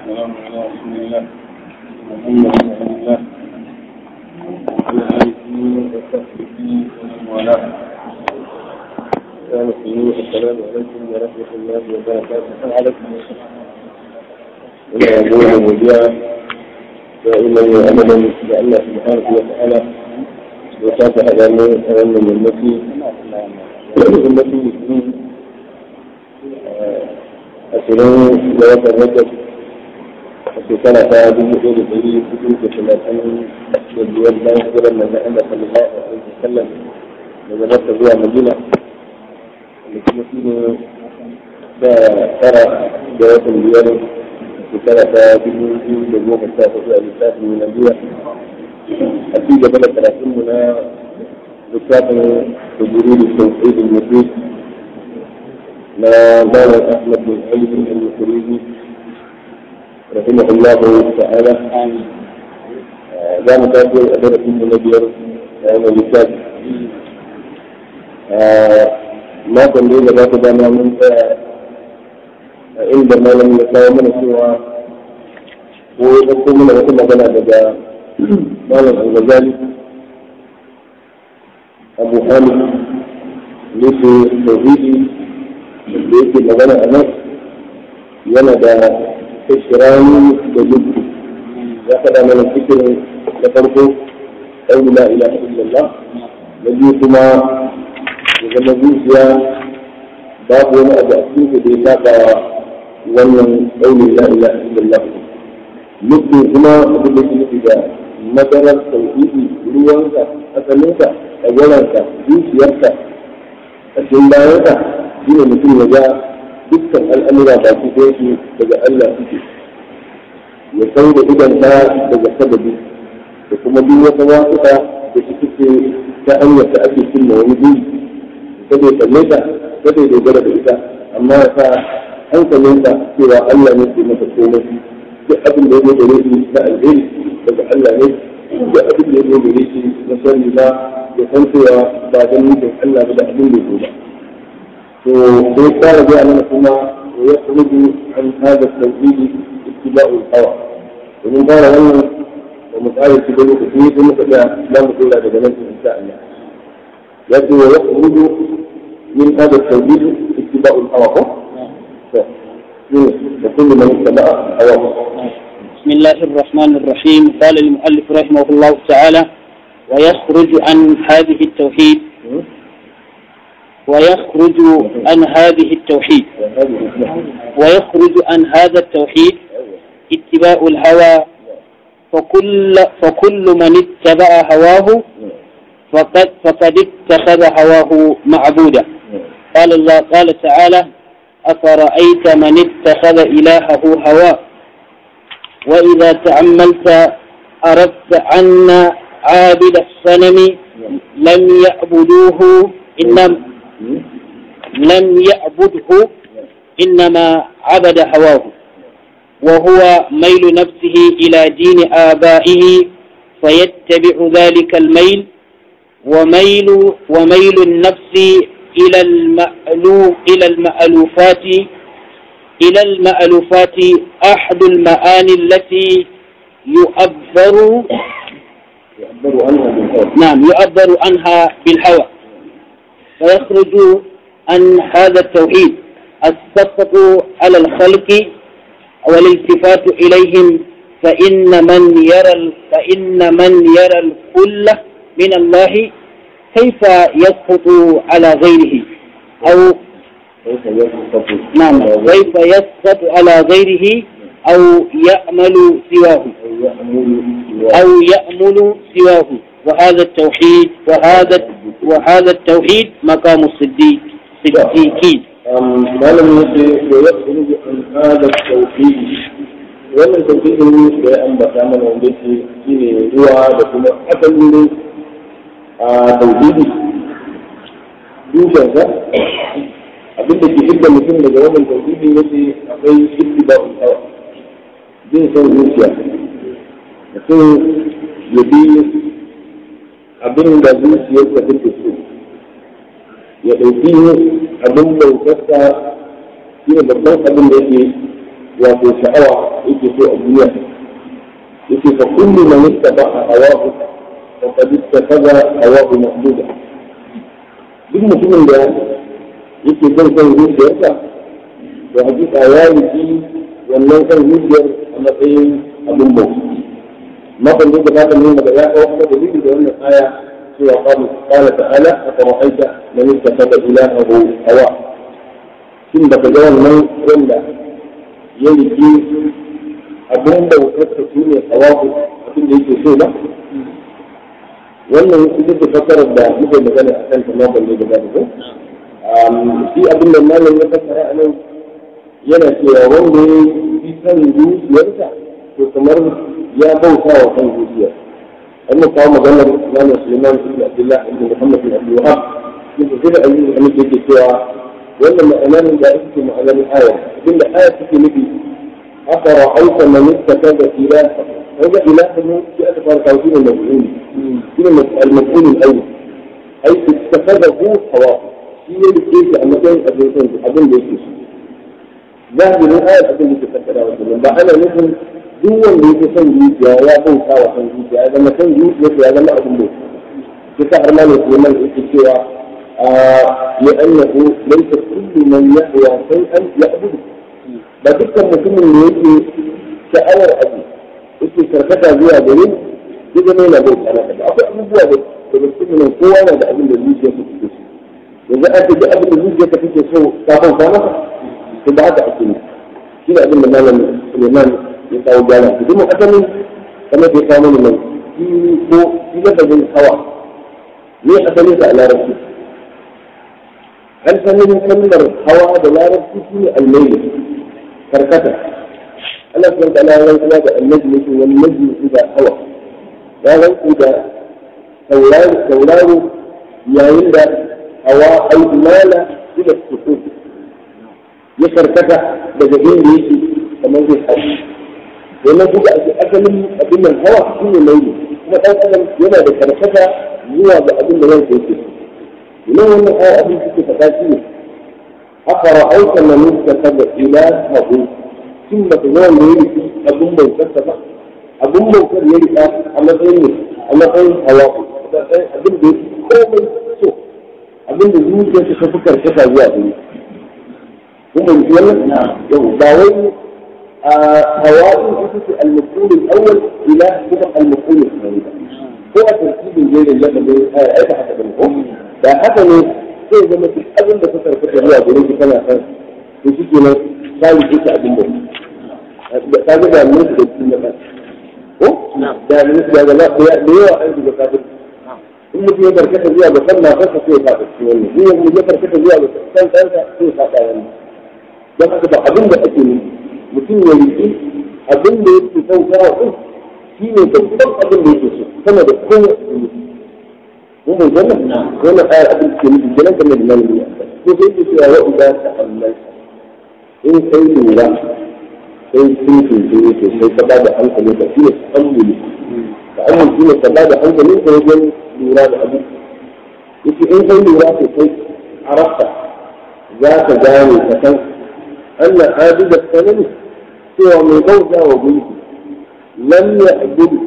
والسلام على رسول الله محمد رسول الله وعلى آله وصحبه ومن والاه كان السلام عليكم ورحمة الله وبركاته عليكم إلى أبوه وجاء دائما وأبدا لأن سبحانه وتعالى وكافح أمامه أمام المسيح المسيح المسلمين ashirin da watan rajab a shekara ta dubu ɗaya da ɗari hudu da talatin da biyar bayan hijirar manzon Allah sallallahu alaihi wasallam daga Makka zuwa Madina da kuma shi ne da tara da watan biyar shekara ta dubu biyu da goma sha hudu a lissafin miladiya a ci gaba da karatunmu na littafin tujuri da tauhidin mutum ما بان احمد بن علي المخرجي رحمه الله تعالى لا مكاتب أدرة من نبيار أنا لكاد ما كان لي لا تدانا من عندما لم يكن من سوى ويقول من وكل بنا بدا مالا الغزالي أبو حامد ليس توحيدي da yake magana a nan yana da kashirani da jibbi ya faɗa mana cikin da farko ɗauri la ilaha illallah na biyu kuma ya zama zuciya babu wani abu a cikin da ya saba wannan ɗauri la ilaha illallah mutum kuma abin da ke nufi da madarar tauhidi ruwanka asalinka ɗagwaranka zuciyarka a cikin bayanka shi ne mutum ya ga dukkan al'amura ba su su daga Allah suke ya san da idanta daga sababi da kuma duk wata wasuka da su suke ta hanyar da ake cimma wani buri kada ya kalle ta kada ya dogara da ita amma ya sa hankalinsa cewa Allah ne ke masa komai duk abin da ya zo gare shi na alheri daga Allah ne duk abin da ya zo gare shi na sani ba ya san cewa ba don nufin Allah ba da abin da ya zo ba وقال بأنكما ويخرج عن هذا التوحيد اتباع الهوى ومن قال أنه ومقال اتباع التوحيد ومقال لا مقول هذا جمال إن شاء الله يأتي ويخرج من هذا التوحيد اتباع الهوى وكل من اتبع هواه بسم الله الرحمن الرحيم قال المؤلف رحمه الله تعالى ويخرج عن هذه التوحيد ويخرج عن هذه التوحيد ويخرج عن هذا التوحيد اتباع الهوى فكل فكل من اتبع هواه فقد فقد اتخذ هواه معبودا قال الله قال تعالى أفرأيت من اتخذ إلهه هواه وإذا تأملت أردت أن عابد الصنم لم يعبدوه إنما لم يعبده إنما عبد هواه وهو ميل نفسه إلى دين آبائه فيتبع ذلك الميل وميل وميل النفس إلى المألوف إلى المألوفات إلى المألوفات أحد المعاني التي يؤبر يعبر عنها بالهوى نعم يؤبر عنها بالهوى فيخرج عن هذا التوحيد السخط على الخلق والالتفات إليهم فإن من يرى فإن من يرى الكل من الله كيف يسقط على غيره أو كيف يسقط نعم كيف يسقط على غيره أو يأمل سواه أو يأمل أو يأمل سواه وهذا التوحيد وهذا وهذا التوحيد مقام الصديق صديقين ما لم يكن ويخرج عن هذا التوحيد wannan tauhidin da ya ambata mana wanda yake shine ruwa da kuma asalin a tauhidi dukkansa abin da ke hidda mutum daga wannan tauhidi yace akwai ittiba'ul hawa bin son zuciya mutum ya bi abin da zuciyarsa take so ya ɗauki abin bautarsa shi ne babban abin da yake wato sha'awa yake so a duniya yake fa kullu man ittaba'a hawahu faqad ittakhadha hawahu mahmuda duk mutumin da yake son son zuciyarsa da hakika ya yi wannan kan zuciyar a matsayin abin bauta makon da ba ta nuna da ya kawo kuma dalili da wannan aya cewa qala ta'ala aka ra'aita man ittakhadha ilahahu hawa shin da ka ga wannan wanda ya rike abin bautar ta shine hawahu abin da yake so ba wannan ita ce fassarar da muke magana a kan ta makon da ba ta shi abin da malam ya fassara a nan yana cewa wanda ya fi kan zuciyarsa to kamar ya bauta wa kan zuciyar an kawo maganar Imam Suleiman ibn Abdullah ibn Muhammad ibn Abdul Wahab yake sai da ayyukan da muke yake cewa wannan ma'anar da ita ce ma'anar aya abinda aya take nufi aka ra'aita man ittakaza ilaha kaga ilaha shi aka fara kawo shi ne maf'ul shi ne al-maf'ul al-awwal ai ittakazahu hawa shi ne da ke a matsayin abin son abin da yake so zahirin ayar abin da ke fassara wa kenan ba ana nufin duk wanda yake son zuciya ya bauta wa son zuciya ya zama son zuciya ya zama abin bauta shi sa har malam Suleiman yake cewa لأنه ليس كل من يحيا شيئا يعبده ba dukkan mutumin da yake sha'awar abu yake karkata zuwa gare ya zama yana bauta maka ba akwai abubuwa da da mutumin kowa na da abin da zuciya ta take so yanzu ake da abin da zuciya ta take so ka bauta maka to ba haka ake ne shi ne abin da malam Suleiman ya kawo gyara su kuma asalin kamar da ya kawo mana nan shi ko shi lafazin hawa ne asalin sa a larabci asalin kalmar hawa da larabci shi ne almailu karkata Allah subhanahu wa ta'ala ya rantsuwa da annabi yake wal najmi idha hawa ya rantsu da tauraro tauraro yayin da hawa ai mala ila sukut ya karkata daga inda yake kamar zai hawa domin duka ake asalin abin nan hawa shi ne mailu kuma ɗan adam yana da karkata zuwa ga abin da ransa yake so ina wannan ayar abin suke faɗa shi ne أفرأيت من اتخذ إلهه ثم تزال يرث أبن موكر ba abin bautar ya rika a matsayin ne a matsayin hawa abin da komai so abin da zuciya ta fi karkata zuwa gari kun bai ji wannan yau ba wai a hawa'in ita ce al-maqul al-awwal ila kuma al-maqul al-thani ko a tartibin jerin lafazin aika haka da ko da haka ne zai zama duk abin da ka karkata zuwa gare shi kana san to shi kenan ka yi duka abin da ka ga da mun da shi na kan ko da mun da ga da yawa an shiga kafin in mutum ya karkata zuwa ga kan matarsa sai ya faɗa cikin wannan in mutum ya karkata zuwa ga kan kansa sai ya faɗa wannan don haka ba abin da ake nufi mutum ya riƙi abin da yake kautawa din shi ne babban abin da yake so sama da kowace mutum mun bai wannan wannan ayar abin ke nufi kenan kamar da nan ne ko sai ke cewa wa idza ta'ammal in kai lura sai sun tuntu ne sai ka bada hankali ka shi ne ta'ammuli ta'ammul shi ne ka bada hankali ka wajen lura da abin yake in kai lura sosai arafta za ka gane ka san anna abida sanani cewa mai bauta wa gunki lam ya'budu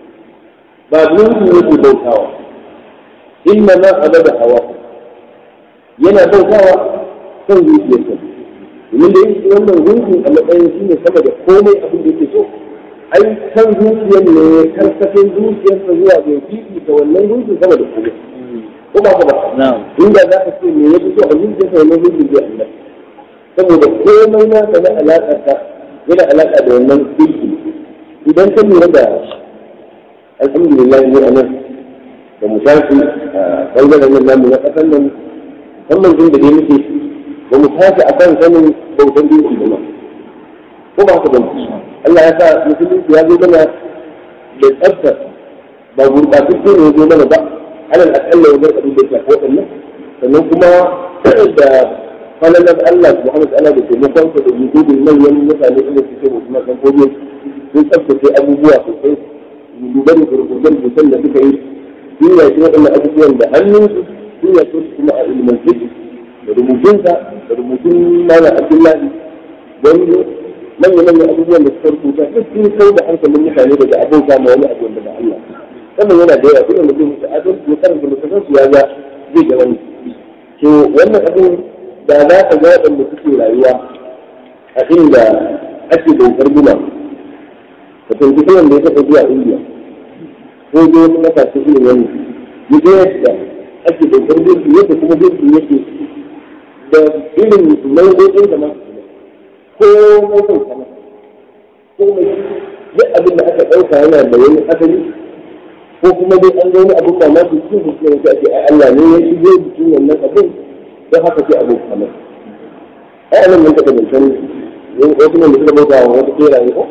ba gunki yake bautawa inna ma abada hawa yana bautawa kan zuciyarsa domin da yake wannan gunki a matsayin shi ne sama da komai abin da yake so ai kan zuciyar ne karkashin zuciyarsa zuwa ga fifi ta wannan gunki sama da komai ko ba ka ba inda za ka ce me ya fi so a zuciyarsa wannan gunki zai Allah saboda komai na ka na alaƙa ta yana alaƙa da wannan gunki idan ka lura da alhamdulillah ne a nan da mu tashi a ɓangaren nan namu na ƙasar nan musamman jin da dai muke ba mu tashi a kan sanin bautan dinki ba ma ko ba haka ba Allah ya sa musulunci ya zo mana da tsafta ba gurɓatacce ne ya zo mana ba alal aƙalla wajen abin da ya shafi waɗannan sannan kuma da falalar Allah subhanahu wa ta'ala da taimakon sa da yududin manyan mutane inda suke musulman kan kodiyo sun tsaftace abubuwa sosai duba da gurgurdan da suka yi sun yaki waɗannan abubuwan da hannunsu sun yaki su kuma a ilmance da rubutunsa da rubutun mana abdullahi wani manya-manyan abubuwan da suka rubuta duk sun kai da hankalin mutane daga abin ma wani abu da ba Allah wannan yana da yawa duk wanda zai mutu adon ya karanta littafin su ya ga zai ga wani to wannan abin da za ka ga waɗanda suke rayuwa a inda ake bautar guma ka tuntuɓi wanda ya taɓa zuwa indiya ko dai wani matashi irin wani ya ga yadda ake bautar gurbi yadda kuma gurbi yake da irin nau'o'in da masu ko mutum sama ko mai duk abin da aka ɗauka yana da wani asali ko kuma dai an ga wani abin da ma su cikin su ne ake ai Allah ne ya shigo jikin wannan abin don haka sai abin kamar ai anan mun taɓa zancen wasu ne da suka bauta wa wata ɓeraye ko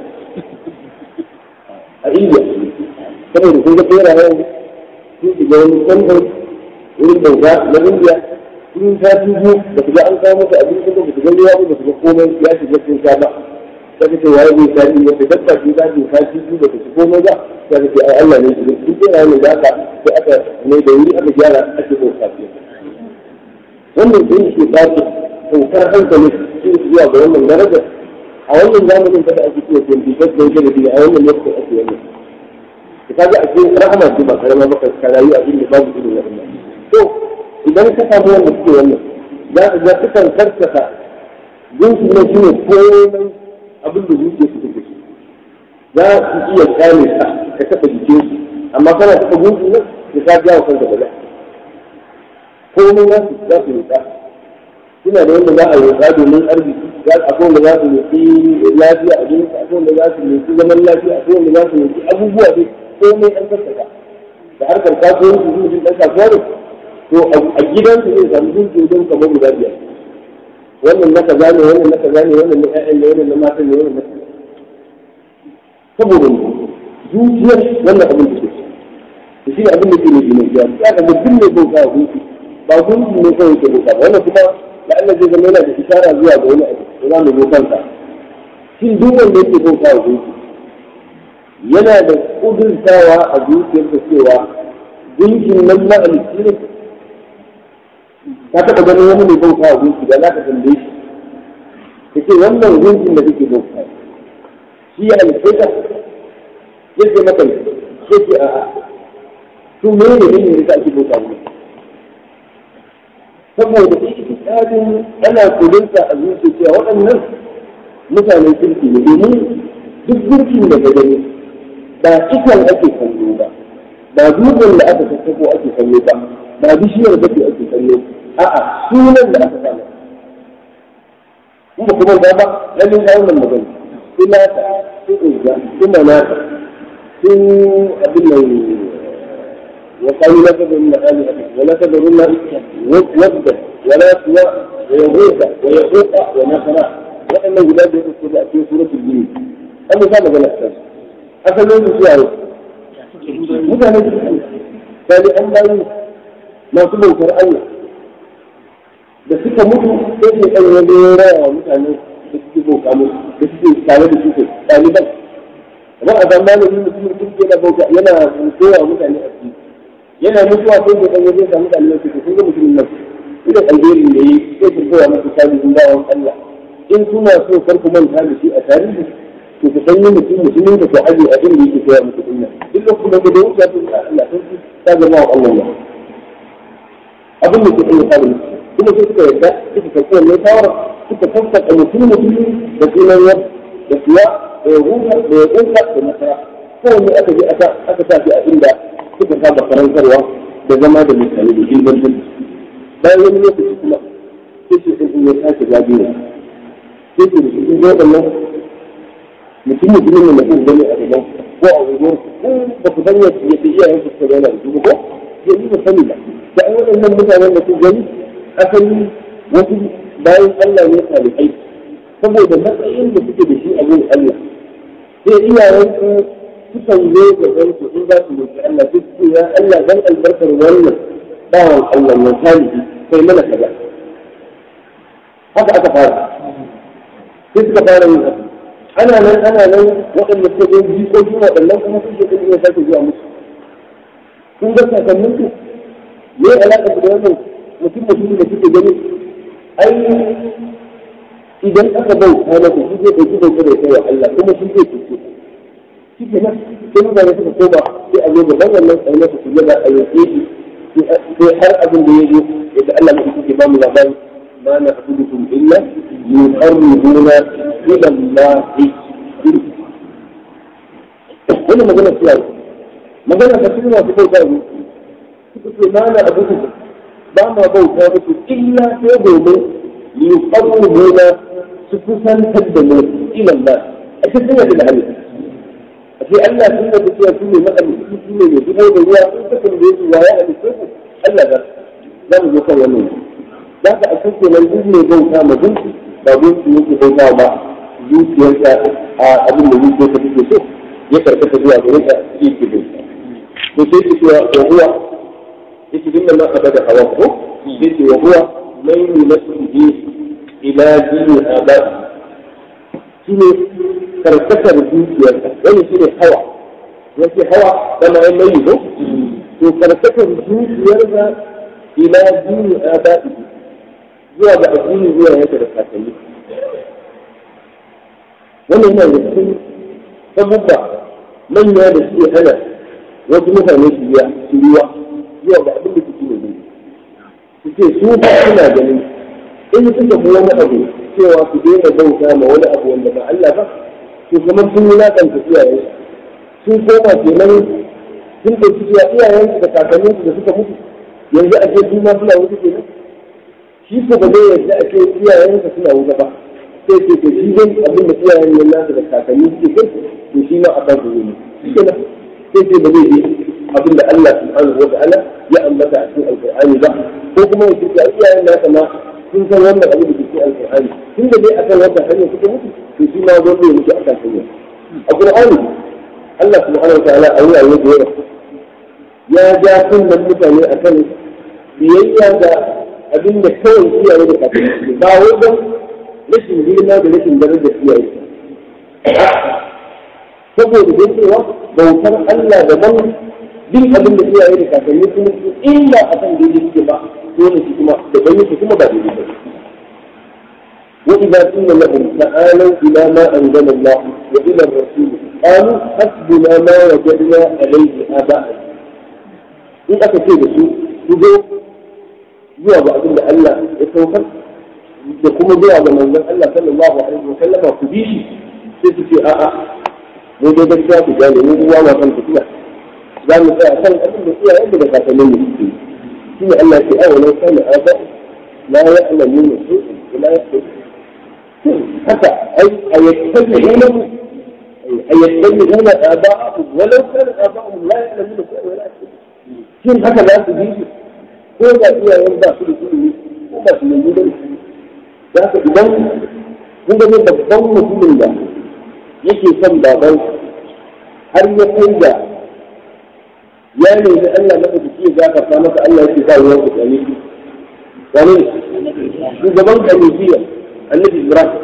a India saboda sun ga ɓerayen sun shiga wani canjin wurin bauta na India sun ta biyu da su ga an kawo masa abinci ba su ga ruwa ba su ga komai ya shiga sun sha ba sai ka ce waye zai sha biyu wata dabba ce za ta sha biyu ba ta ci komai ba sai ka ce ai Allah ne shi duk kira ne da aka sai aka ne da wuri aka gyara ake ko safiya wannan din shi ba ta saukar hankali shi zuwa ga wannan darajar a wannan zamanin kada ake cewa ke bi da yake da biya a wannan lokacin ake wannan ka kaga a cikin rahama ce ba karama ba ka rayu a inda babu irin wannan to idan ka samu wanda suke wannan za ka ga sukan karkata jinsi na shi ne komai abin da zuciya su take za su iya kame ka ka taɓa jikin su amma kana taɓa gunki nan da ka jawo kanka bala komai za su za su roƙa suna da wanda za a roƙa domin arziki za a akwai wanda za su roƙi lafiya a jinsi akwai wanda za su roƙi zaman lafiya akwai wanda za su roƙi abubuwa dai komai an karkata da harkar kasuwanci zuwa ɗan kasuwa ne to a gidansu zai samu gunki don kamar guda biyar wannan na kaza ne wannan na kaza ne wannan na ƴaƴan ne wannan na matan ne wannan na kaza saboda zuciyar wannan abin da ke to shi ne abin da ke ne ne ya ya ga mutum ne bauta wa gunki ba gunki ne kawai ke bauta ba wannan kuma da Allah zai zama yana da isara zuwa ga wani abu da za mu zo kansa shin duk wanda yake bauta wa gunki yana da kudurtawa a zuciyarsa cewa gunkin nan na alisti ne ka taɓa ganin wani mai bauta wa gunki da za ka tambaye shi ka ce wannan gunkin da kake bauta shi ya halitta ka yadda maka ya ce a'a su me ne ne da ake bauta wa saboda itikadin ana kudinsa a zuciya cewa waɗannan mutanen kirki ne domin duk gunkin da ka gani ba ikan ake kallo ba ba dutsen da aka sassako ake kallo ba ba bishiyar da ake kallo a'a sunan da aka samu kuma kuma ba ba lalle ga wannan magana su nata su uzza su manata su abin nan wa qalu la tadrunna alihata wa la tadrunna wadda wa la suwa wa yahuda wa yaquqa wa nasara waɗannan guda da su da cikin suratul jin an sa magana ta asalin su yayi mutane su sai an bayi masu bautar Allah da suka mutu sai su kan wani raya wa mutane da suke bauta musu da suke tare da suke ɗaliban amma a zamanin mutum mutum yana bauta yana koya wa mutane a ciki yana mutuwa sai su kan wani sa mutane da suke sun ga mutumin nan idan alherin da yi sai su koya masa tarihin bawan Allah in suna so kar ku manta da shi a tarihi to ku san yin mutum mutumin da ku aje a inda yake koya muku dinnan duk lokacin da ku da wuce sun Allah sun ta zama wa Allah abin da ke iya tsarin kuma sai suka yarda suka karɓi wannan shawara suka sassaka mutum mutumi da sunan yar da suwa da ya huta da ya ƙunsa da nasara kowanne aka je aka aka sa shi a inda suka saba karantarwa da zama da mutane da ingantar bayan wani lokaci kuma sai ce sun ya sake zagayewa sai ce da shi sun zo waɗannan mutum mutumin ne mutum gani a gaban ko a wajen ko ba ku san yadda iyayen su suka zauna da su ko yanzu ba sani ba da an waɗannan mutanen da su gani asali wasu bayan Allah ne salihai saboda matsayin da suke da shi a wurin Allah sai iyayen su sukan zo ga su in za su roƙi Allah sai su ya Allah dan albarkar wannan bawan Allah na salihi kai mana kaza haka aka fara sai suka fara yin haka ana nan ana nan waɗanda suka zo jikoki waɗannan kuma sun shekaru ne sake zuwa musu kun ga sakanninku me alaƙa da wannan mutum mutum da suke gani ai idan aka bauta masa shi zai ɗauki bauta da kai wa Allah kuma shi zai cuce shi ke nan sai mutane suka koma sai a zo gaban wannan tsaye masa su gaba a yanke shi sai har abin da ya zo yadda Allah mai suke ba mu labari ma na abudukum illa yuqarribuna ila Allah wani magana ce yau magana ta cikin masu bauta ne suka ce ma na abudukum ba ma bauta muku illa sai domin yuqarribuna su kusantar da mu ila Allah a cikin yadda da Allah sai Allah sun da cewa su ne maɗalici su ne mai zubar da ruwa sun saka da yake waya a cikin ku Allah ba za mu zo kan wannan za ka a cikin nan duk mai bauta ma gunki ba gunki yake bauta ba zuciyarsa a abin da zuciyarsa take so ya karkata zuwa gare ka yake bauta to sai ki cewa wa huwa yake dinna ma abada hawa ko sai ce wa huwa man yunasihi ila dini abai shine karkatar zuciyarsa wani shi ne hawa yake hawa kama yan mai ko to karkatar zuciyarsa ila dini aba'i zuwa ga addini zuwa yake da kakanni wannan yana da cikin sabubba manya da suke hana wasu mutane su biya su ruwa zuwa ga abin da suke ne su ce su ba suna ganin in suka fi wani abu cewa su daina bauta ma wani abu wanda ba Allah ba to kamar sun wulaƙanta iyayen sun koma kenan sun ɗauki cewa iyayensu da kakanninsu da suka mutu yanzu a ce su ma suna wuta kenan shi ko ba zai yarda a ce iyayensa suna wuta ba sai ce to shi zai abin da iyayen nan nasu da kakanni suke kai to shi ma a ba su zai shi kenan sai ce ba zai yi abin da Allah subhanahu wa ta'ala ya ambata a cikin alƙur'ani ba ko kuma ya ce iyayen nasa ma sun san wannan abin da ke cikin alƙur'ani tun da dai akan wannan hanyar suka mutu to shi ma zo zai mutu akan hanyar a ƙur'ani Allah subhanahu wa ta'ala a wurare da yawa ya ja kunnen mutane akan biyayya ga abin da kawai iyaye da kakanni ba wajen rashin girma da rashin darajar iyaye saboda dai cewa bautar Allah daban bin abin da iyaye da kakanni kuma illa akan daidai suke ba dole su kuma da bayyana kuma ba daidai ba وإذا قيل لهم تعالوا إلى ما أنزل الله وإلى الرسول قالوا حسبنا ما وجدنا عليه آباءنا إن أكثر شيء يقول zuwa ga abin da Allah ya saukar da kuma zuwa ga manzon Allah sallallahu alaihi wa sallam ku bi shi sai su ce a'a mu dai gaskiya ku gane mu uwa ma kan tafiya za mu tsaya kan abin da iyayen da kakannin mu suke shine Allah ya ce awa lau kana aba la ya'lamuna shay'an wa la yahtadun haka ai ayattabi'una ayattabi'una aba'ahum walau kana aba'ahum la ya'lamuna shay'an wa la yahtadun shin haka za su bi shi ko da iyayen ba su da ilimi ko ba su da ilimi za ka idan kun ga babban mutumin da yake son baban har ya kai da ya nemi Allah maka da ya gafarta masa Allah yake ba ruwan ku gane shi wani shugaban kanifiya annabi Ibrahim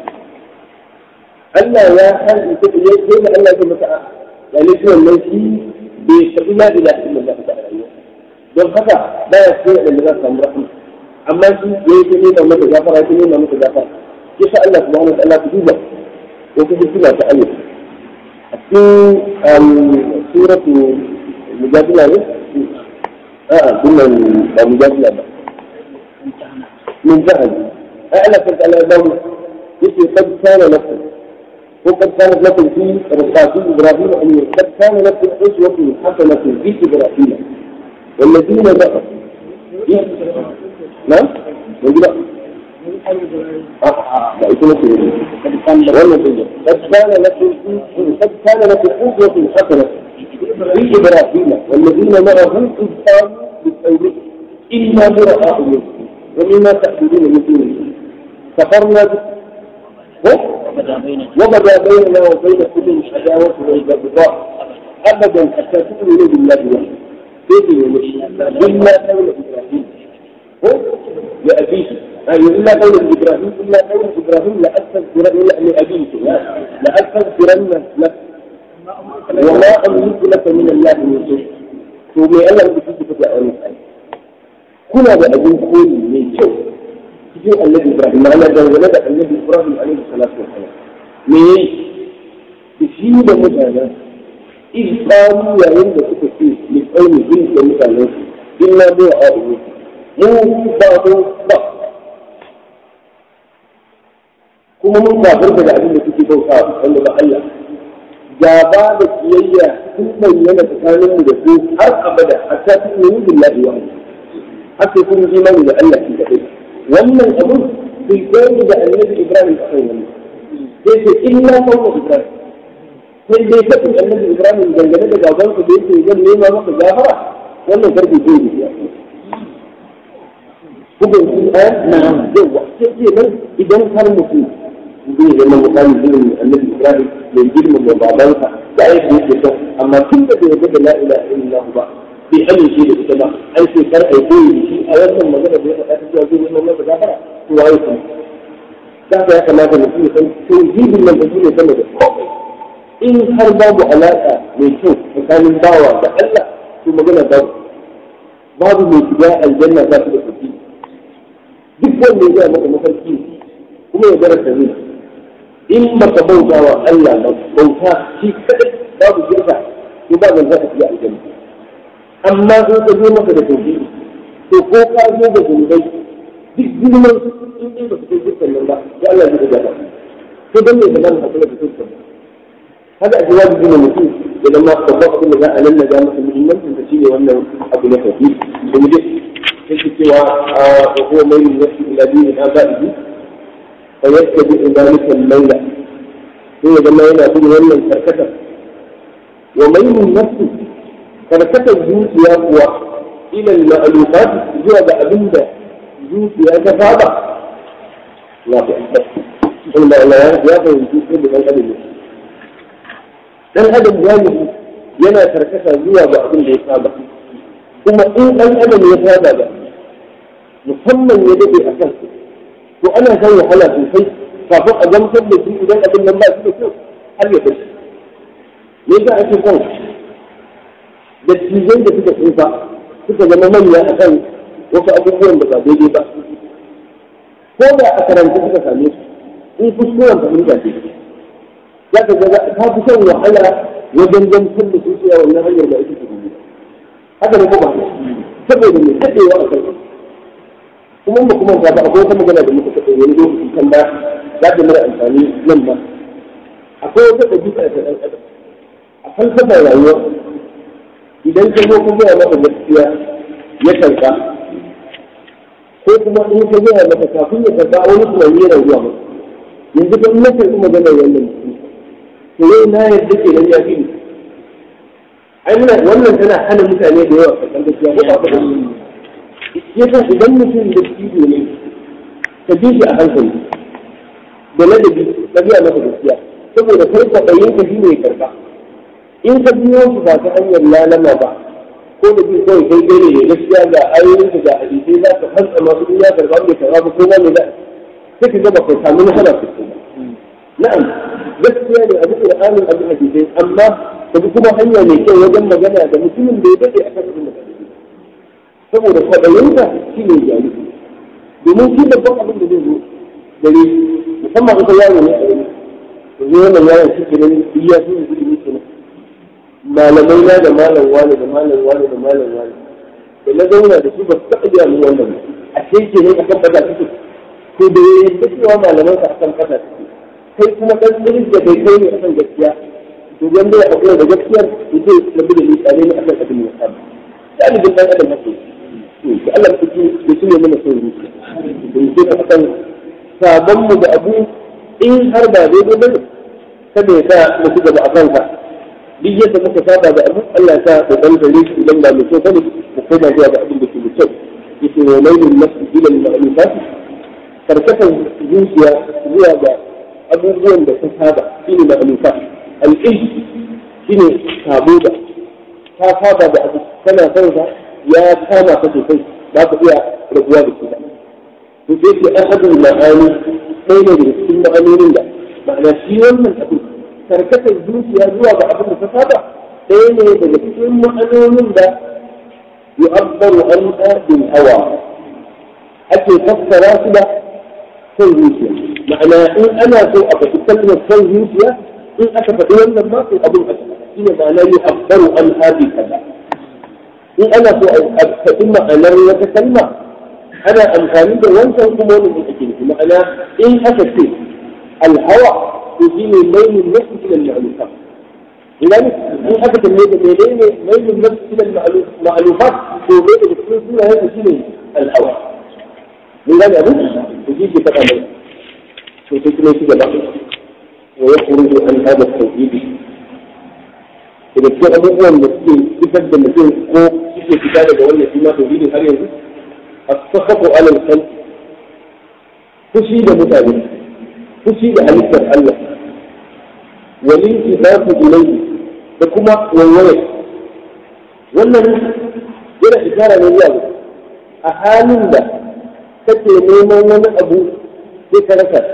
Allah ya san ita da ya ce da Allah ya masa ya ne shi wannan shi bai tafi la ilaha illallah ta rayuwa don haka ba ya so da za su samu rahama amma shi ya yi ne da mata gafara ya ne da mata gafara ke sa Allah subhanahu wa ta'ala ku duba wata hikima ta Allah a cikin suratu mujadila ne a'a dinnan ba mujadila ba min jahal ai Allah ta ta'ala ya dawo yake kad kana lakum وقد كانت لكم في رفقات ابراهيم ان قد كان لكم اسوه حسنه في ابراهيم والذين بقوا نعم يقول قد كان لكم قد كان لكم أسوة حسنة في إبراهيم والذين معه إذ قالوا بالتوبة إنا براء منكم ومما تعبدون من دون الله كفرنا وبدا بيننا وبينكم العداوة والبغضاء أبدا حتى تؤمنوا بالله وحده بيتي ومشي إلا قول إبراهيم هو لأبيه أي إلا قول إبراهيم إلا قول إبراهيم لأستغفرن لأبيك لأستغفرن لك وما أملك لك من الله من شيء to me Allah da kike fada a wannan ayi kuna da abin koyi mai kyau cikin annabi Ibrahim ma'ana dangane da annabi Ibrahim alaihi salatu wa salam me yayi shi da mutanen in qalu yayin da suka ce li qaumihim da mutanen su illa bi a'udhu mu ba mu ba kuma mun kafirta da abin da suke bauta wanda ba Allah gaba da kiyayya sun bayyana tsakanin mu da su har abada hatta sun yi billahi wa haka sun yi imani da Allah shi kadai wannan abu bai koyi da annabi Ibrahim a kan wannan sai ce illa qawmu Ibrahim sai dai kafin annabi Ibrahim dangane da gaban ku da yake zan nema maka gafara wannan karfi zai yi ya Kuban su a na'am yawa sai ce nan idan har mutum zai zama misali irin annabi Ibrahim mai girman da babansa da ya fi yake son amma tun da bai yarda da la ilaha illallah ba bai amince da ita ba an ce kar ai koyi da shi a wannan magana da ya faɗa ta cewa zai zama masa gafara to waye kuma da ya kamata mutum ya san tauhidin nan da shi ne sama da komai in har babu alaƙa mai kyau tsakanin bawa da Allah to magana babu babu mai shiga aljanna za su da kuɗi duk wanda ya maka mafarki kuma ya gara da in baka bauta wa Allah ba bauta shi kadai babu shirka to ba zan zaka shiga aljanna amma in ka zo maka da tauhidi to ko ka zo da zunubai duk girman in dai ba ka kai shirkan nan ba ya Allah zai ga to dan ne zaman hakuri da shirkan haka a jawabi gina mutum idan ma babban abin da za a nan da masa muhimmancin da shine wannan abu na tauhidi da mu dai yake cewa wa huwa mai nafsi ila dini abaihi فيتبع ذلك الليل هو لما ينا في wannan karkatar وميل النفس karkatar zuciya kuwa ila al-ma'lufat zuwa ga abinda zuciya ta saba ya fi inda Allah ya fahimci ko da dan adam dan adam galibi yana karkata zuwa ga abin da ya saba kuma in dan adam ya saba ba musamman ya dade a kansa to ana kan wahala sosai kafin a gamsar da shi idan abin nan ba shi da kyau har ya bashi me yasa ake son dattijai da suka tsufa suka zama manya a kan wasu abubuwan da ba daidai ba ko da a karanta suka same su in kuskuren fahimta ce za ka ga ta fi son wahala wajen gamsar da su cewa wannan hanyar da ake tafi haka ne ko ba saboda mai daɗewa a kai kuma ba kuma ba akwai wata magana da muka taɓa wani lokaci kan ba za ta mara amfani nan ba akwai wata ɗabi'a ta ɗan adam a falsafar rayuwa idan ka zo ka gaya masa gaskiya ya karɓa ko kuma in ka gaya masa kafin ya karɓa wani tunani yana zuwa masa yanzu kan na karɓi maganar wannan mutum to yau na yarda ke nan ya fi ni ai muna wannan tana hana mutane da yawa karɓar gaskiya ko ba ka yasa idan mutum da ciwo ne ka bi shi a hankali da ladabi ka biya masa gaskiya saboda kai kwaɗayin ka shi ne karɓa in ka biyo shi ba ta hanyar lalama ba ko da bi kawai kai kai ne gaskiya ga ayoyin ka ga hadisai za ka fasa masu in ya karɓa bai karɓa ba ko ba ne za sai ka gaba kai samu nasara su ba na'am gaskiya ne abu qur'anin abu hadisai amma ka bi kuma hanya mai kyau wajen magana da mutumin da ya dade akan abin da ka saboda kwaɗayinka shi ne jari domin shi babban abin da zai zo gare musamman ita yaro ne a yanzu da zai wannan yaron shi ke nan iya su ne ilimi ke nan malamai na da malam wani da malam wani da malam wani da na zauna da su ba su taɓa biya min wannan ba a ce ke ne akan fata suke to da ya yadda cewa malaman ka akan fata suke kai kuma ɗan tsiris da kai kai ne akan gaskiya to wanda ya haƙura da gaskiyar ya ce labi da ni tsare ne akan abin da ya samu galibin ɗan adam haka da Allah ku ya tune mana son zuciya da yake ka akan sabon mu da abu in har ba daidai bane kada ya sa mu ci gaba a kanka duk yadda muka saba da abu Allah ya sa da dan gare shi idan ba mai kyau bane mu koma zuwa ga abin da ke da kyau yake wa lailin nafsi ila al-ma'lufat karkatar zuciya zuwa ga abubuwan da ta saba shine ma'lufat al-ilm shine sabo da ta saba da abu kana son sa ya kama ka sosai ba ka iya rabuwa da shi ba to sai ke ahadul ma'ani ɗaya ne daga cikin ma'anonin da ma'ana shi wannan abu karkatar zuciya zuwa ga abin da ta saba ɗaya ne daga cikin ma'anonin da yu'abbaru an bil hawa ake fassara su da son zuciya ma'ana in ana so a faɗi kalmar son zuciya in aka faɗi wannan ma to abin a shi ne ma'ana yi akbaru an hadi kaza in ana so a faɗi ma'anar wata kalma ana amfani da wancan kuma wani ake nufi ma'ana in aka ce alhawa to shi ne mailin nasu ila ma'lufa idan in aka tambaye da menene mailin nasu ila ma'lufa to ne da cikin sunayen shi ne alhawa mun gane abin to shi ke faɗa mai to sai kuma shi gaba wa yakhruju an hada tawhidi daga cikin abubuwan da suke fitar da mutum ko suke fita daga wannan shi ma tauhidin har yanzu as-sakhatu ala al-khalq fushi da mutane fushi da halittar Allah walin kifafu ilayhi da kuma wawaye wannan yana isara ne zuwa a halin da kake neman wani abu sai ka rasa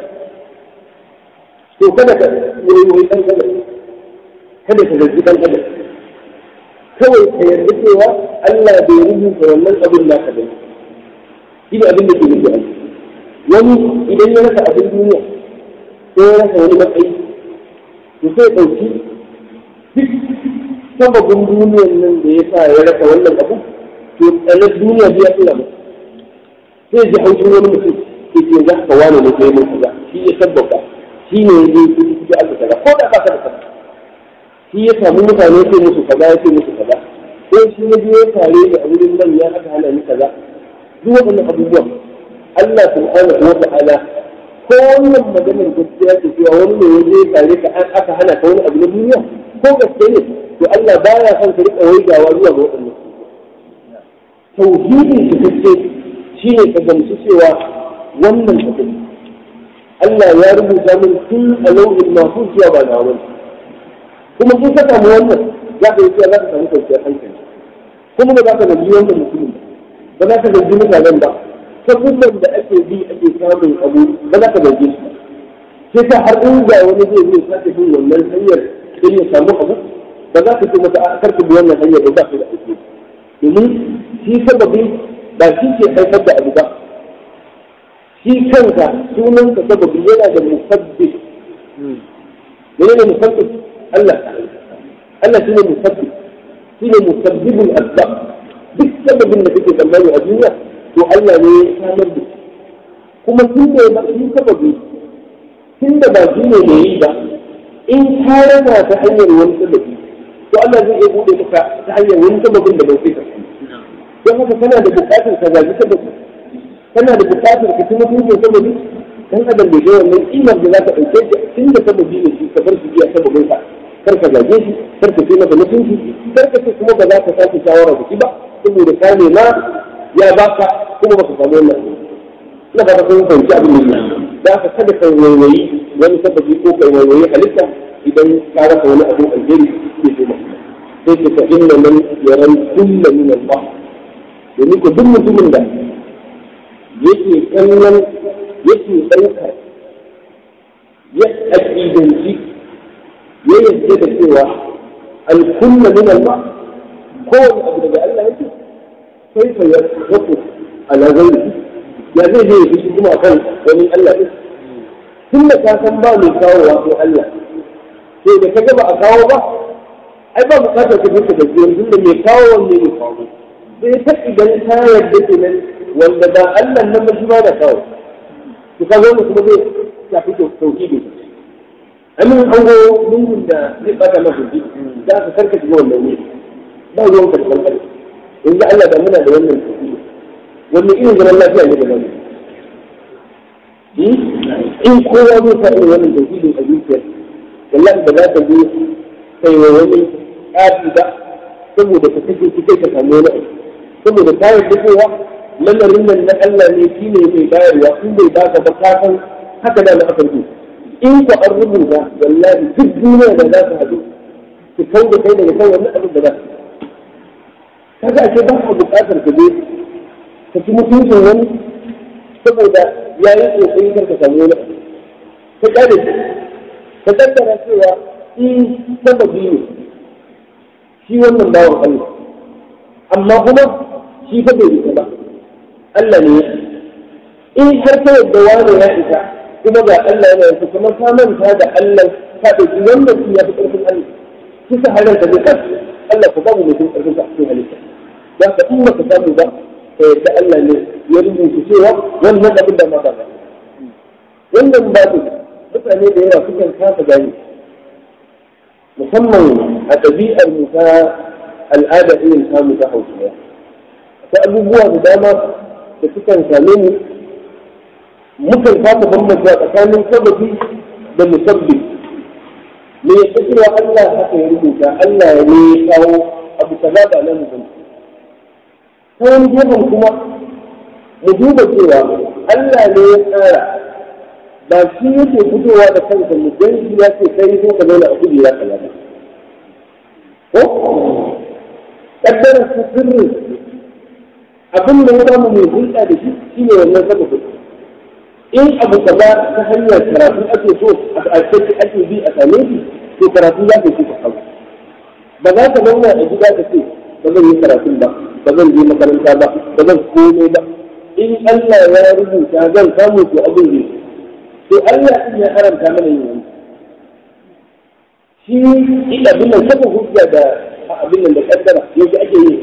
to kada ka yi dan kada kada ka zargi dan adam kawai ka yarda cewa Allah bai rubuta wannan abin da ka bane shi ne abin da ke nufi a wani idan ya rasa abin duniya ko ya rasa wani matsayi to sai ɗauki duk sababin duniyan nan da ya sa ya rasa wannan abu to tsanar duniya biya tsira masa sai ji haushin wani mutum ke ce za ka wani ne kai mun kaza shi ya sabbata shi ne ya je ya aka kaza ko da ba ka da kaza shi ya samu mutane ce musu kaza ya ce musu kaza ko shi ya je ya tare da wurin manya aka hana ni kaza duk waɗannan abubuwan Allah subhanahu wa ta'ala ko wannan maganar gaskiya ce cewa wani ne ya je tare ka aka hana ka wani abu na duniya ko gaske ne to Allah baya son ka riƙa waigawa zuwa ga waɗannan tauhidin da gaske shi ne ka gamsu cewa wannan abin Allah ya rubuta min tun a lauhin masu cewa ba na wani kuma in ka samu wannan za ka yi cewa za ka samu kwanciyar hankali kuma ba za ka zargi wannan mutumin ba za ka zargi mutanen ba sabubban da ake bi ake samun abu ba za ka zargi su sai ka har in ga wani zai zai sake bin wannan hanyar don ya samu abu ba za ka ce masa a karka bi wannan hanyar ba za ka da ake domin shi sababi ba shi ke haifar da abu ba shi kanka sunanka sababi yana da musabbib menene musabbib Allah Allah shine musabbib shine musabbibul asbab duk sababin da kake tsammani a duniya to Allah ne ya samar da kuma sun ne ba shi sababi tun da ba shi ne mai yi ba in ka rana ta hanyar wani sababi to Allah zai iya bude maka ta hanyar wani sababin da bai kai don haka kana da bukatar ka zaji sababi kana da bukatar ka tuna mutum sababi dan adam bai ga wannan kimar da za ka ɗauke shi tun da sababi ne shi ka bar shi biya sababin ka kar ka zage shi kar ka ce masa mutunci kar ka ce kuma ba za ka sake shawara da shi ba saboda ka nema ya baka kuma baka samu wannan ina ba ka san fahimci abin da za ka kada ka waiwayi wani sababi ko ka waiwayi halitta idan ka rasa wani abu alheri ke zo maka sai ka fa inna man yaran kullu min Allah domin ko duk mutumin da yake kallon yake ɗaukar ya aƙidanci ya yarda da cewa alkunna min Allah kowane abu daga Allah yake sai fa ya rafu ala ghairi ya zai je ya shi kuma akan wani Allah din tun da ka san ba mai kawo wa ko Allah sai da ka ba a kawo ba ai ba bukatar ka fita da jiyan tun da mai kawo wanne mai kawo sai ta idan ta yarda kenan wanda ba Allah nan ba shi ba da kawo to ka zo kuma zai shafi tauhidi amin an go lungun da zai bata masa ji za ka karka shiga wannan wuri ba ruwan ka da kankare yanzu Allah da muna da wannan tauhidi wannan irin zaman lafiya ne da nan in kowa zai sa irin wannan tauhidin a zuciyar wallahi ba za ka je kai wa wani ƙafi ba saboda ka kashe shi kai ka samu wani abu saboda ka yarda cewa lamarin nan na Allah ne shi ne mai bayarwa in bai baka ba ka san haka da na aka yi in ka an rubuta wallahi duk duniya da za ka haɗu ki kau da kai daga kan wannan abin da za ka kaga ake ba ka buƙatar ka je ka ci mutuncin wani saboda ya yi ƙoƙari kar ka samu wani abu ka ƙare shi ka tattara cewa in sababi ne shi wannan bawan Allah amma kuma shi fa bai yi ba Allah ne in har ta yadda wani ya isa kuma ga Allah yana yanzu kuma ka manta da Allah ka ɗauki wannan su ya fi ƙarfin Allah kisa halar da zai kan Allah ka babu mutum ƙarfin sa a cikin halitta za ka in ba ka samu ba ka yadda Allah ne ya rubuta cewa wannan abin da ma ba wannan babu mutane da yawa sukan kasa gani musamman a ɗabi'ar mu ta al'ada irin samu ta hausawa ta abubuwa da dama da sukan same mu mukan kasa bambanta tsakanin sababi da musabbi me ya fi cewa Allah haka ya rubuta Allah ya ne ya kawo abu kaza ba na mutum ta wani gefen kuma mu duba cewa Allah ne ya tsara ba shi yake fitowa da kansa mu dan shi ya ce kai ko ka zauna a kujera kaza ba ko kaddara su sirri abin da ya samu mai hulɗa da shi shine wannan sababin in abu kaza ta hanyar karatu ake so a ake ake bi a same shi to karatu ya ke ka kawo ba za ka zauna a gida ka ce ba zan yi karatun ba ba zan je makaranta ba ba zan komai ba in Allah ya rubuta zan samu to abin zai to Allah in ya haramta mana yin wani shi ila abin nan kafa hujja da abin nan da kaddara yanzu ake yi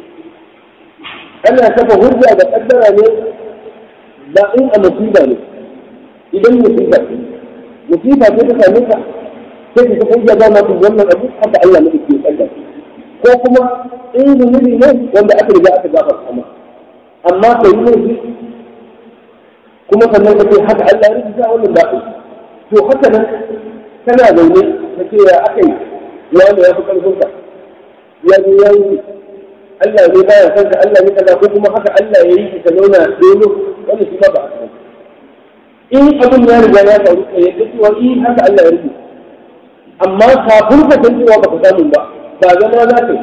ana kafa hujja da kaddara ne ba in a musiba ne idan musiba musiba ce ta same ka sai ka kafa hujja dama ku wannan abu haka Allah ne ke kaddara ko kuma in zunubi ne wanda aka riga aka gafarta maka amma ka yi laifi kuma sannan ka ce haka Allah ya rubuta wannan ba to haka nan kana zaune ka ce ya aka yi wanda ya fi karfin ka ya zo ya yi Allah ne baya san ka Allah ne kaza ko kuma haka Allah ya yi ka zauna dole wannan shi ba ba in abin ya riga ya faru ka yadda cewa in haka Allah ya rubuta amma kafin ka san cewa baka samu ba ba zama za ka yi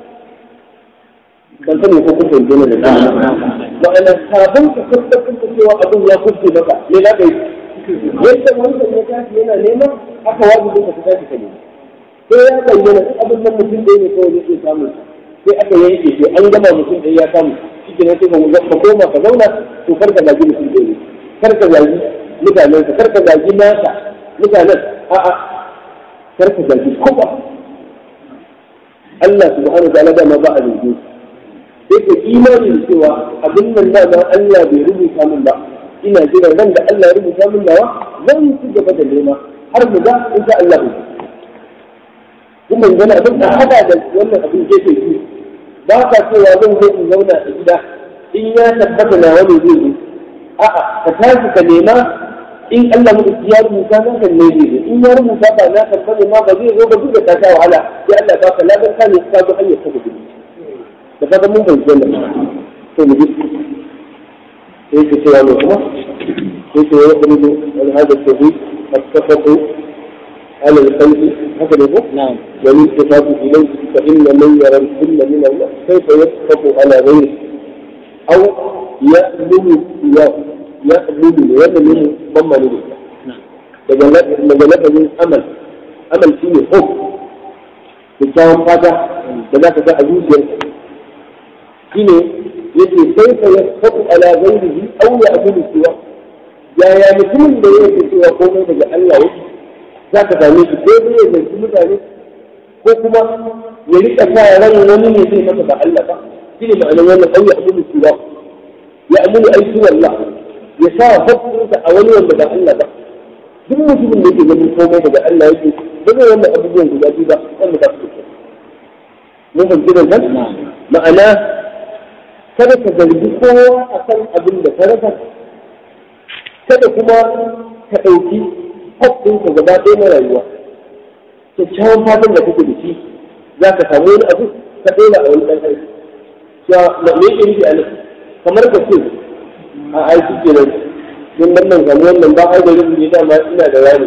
ban sani ko kun fahimce ne da ma'ana kafin ka tabbatar da cewa abin ya kuske maka me za ka yi yadda wancan ya tashi yana neman haka wajibi ka ta tashi ka nema sai ya bayyana duk abin nan mutum da ne kawai zai samu sai aka yanke sai an gama mutum da ya samu shi ke sai ka koma ka zauna to kar ka zagi mutum da ne kar ka zagi mutanen ka kar ka zagi nasa mutanen a'a kar ka zagi kowa Allah subhanahu wa ta'ala dama ba a zargi sai ka imani da cewa abin nan dama Allah bai rubuta min ba ina jira ran da Allah ya rubuta min nawa zan ci gaba da nema har mu ga in sha Allah kuma gana abin da hada da wannan abin gefe biyu ba ka cewa zan zo in zauna a gida in ya tabbata na wani zai zo a'a ka tashi ka nema in Allah mu ya rubuta nan kan ne zai in ya rubuta ba na tabbata ma ba zai zo ba duk da ka sha wahala sai Allah ba ka ladan ka ne ka zo hanyar ta gudu da kaga mun bai wannan to mu ji sai ka cewa ne kuma sai ka yi wani wani hada tawhid attafaqu على القلب هكذا هو نعم والالتفات إليه فإن من يرى الكل من الله كيف يسقط على غيره أو يأمن سواه يأمن ويأمن ضمن له daga lafazin amal amal shi ne hope kyakkyawan fata da za ka ga a zuciyarka shi ne yake sai ka ya faɗi ala ghairihi aw ya abudu siwa yaya mutumin da yake cewa komai daga Allah yake za ka same shi ko zai yanzu mutane ko kuma ya rika sa ran wani ne zai masa ba Allah ba shi ne ma'anar wannan au ya abudu siwa ya abudu aiki wallah ya sa hukunta a wani wanda ba Allah ba duk mutumin da yake ganin komai daga Allah yake ba zai wannan abubuwan guda biyu ba wanda ba su mun fahimci da nan ma'ana kada ka zargi kowa akan abin da ka rasa kada kuma ka ɗauki haƙƙinka gaba ɗaya na rayuwa kyakkyawan fatan da kake da shi za ka samu wani abu ka ɗora a wani ɗan aiki cewa me yake nufi a nan kamar ka ce a aiki kenan don nan nan samu wannan ba ai da rubu ne dama ina da rani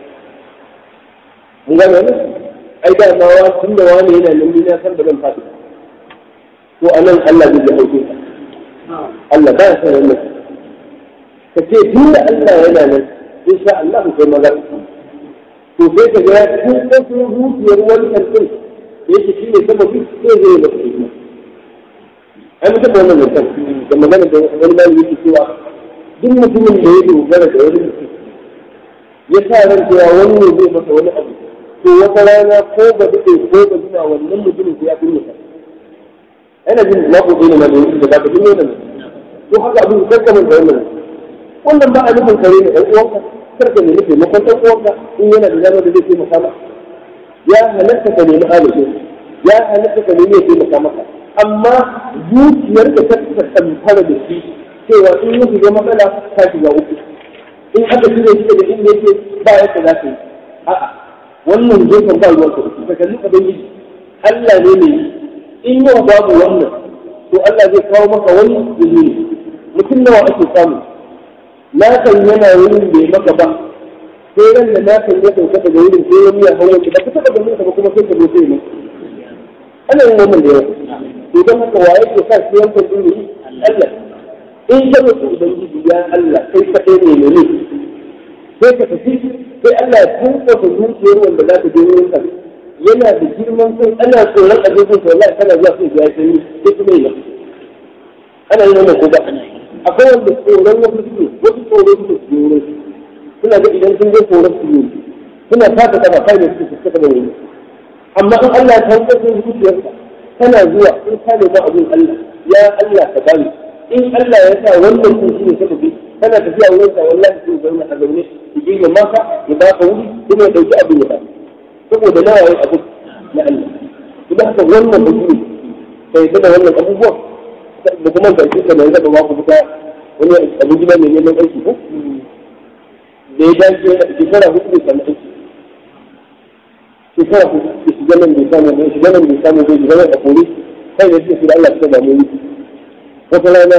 mun gane wannan ai da ma wa tun da wani yana nan ni na san da zan faɗi to a nan Allah zai ji hauke ka Allah ba ya san wannan ka ce tun da Allah yana nan in sha Allah kai maza to sai ka ga ku ko ku zuciyar wani kantin da yake shi ne sababi sai zai masa hikima ai mutum wannan mutum da magana da wani mai yake cewa duk mutumin da ya dogara da wani mutum ya sa ran cewa wani ne zai masa wani abu to wata rana ko ba daɗe ko ba jima wannan mutumin ya fi ka ana jin na ko ne ma da yake da ba ka ne nan to haka abin karkamin da wannan wannan ba a nufin kare ne ɗan uwanka karka nemi taimakon ɗan uwanka in yana da dama da zai taimaka maka ya halatta ka nemi alaƙin ya halatta ka nemi ya taimaka maka amma zuciyar da ta tsamfara da shi cewa in ya shiga matsala ta shiga uku in aka shirya shi daga inda yake ba yadda za ka yi a'a wannan gefen ba ruwan ka ka kalli ubangiji Allah ne mai yi in yau babu wannan to Allah zai kawo maka wani izini mutum nawa ake samu na kan yana wurin bai maka ba sai ran da na kan ya sauka daga wurin sai wani ya hawo ki ba ka taba ganin ka ba kuma sai ka zo sai ne ana yin wannan da yawa to don haka wa yake sa shi yankan din ne Allah in ka mutu ubangiji ya Allah kai ka ɗaya ne ne sai ka tafi sai Allah ya tunka ka zuciyar wanda za ka je wurin ka yana da girman kai ana tsoron abubuwan to wallahi kana zuwa sai ya sani sai kuma yi ana yin wannan ko ba ana yi akwai wanda tsoron wasu su wasu tsoron su tsoro suna ga idan sun je tsoron su yi suna taka kafa kai da su suka da wani amma in Allah ya tantar da zuciyarka kana zuwa in ka nemi abin Allah ya Allah ka bani in Allah ya sa wannan sun shi ne sababi kana tafiya wurin sa wallahi sai zauna a zaune ki je maka ya ba ka wuri kuma ya dauki abin ya ba saboda nawa yayi abu na Allah idan haka wannan mutum sai da wannan abubuwan da kuma da shi da yanzu ba ku fita wani abu gida ne neman aiki ko da ya dace da shekara hudu ne samu aiki shekara hudu da shiga nan bai samu bai shiga nan bai samu bai shiga nan a kore kai da shi da Allah ta ba mu wata rana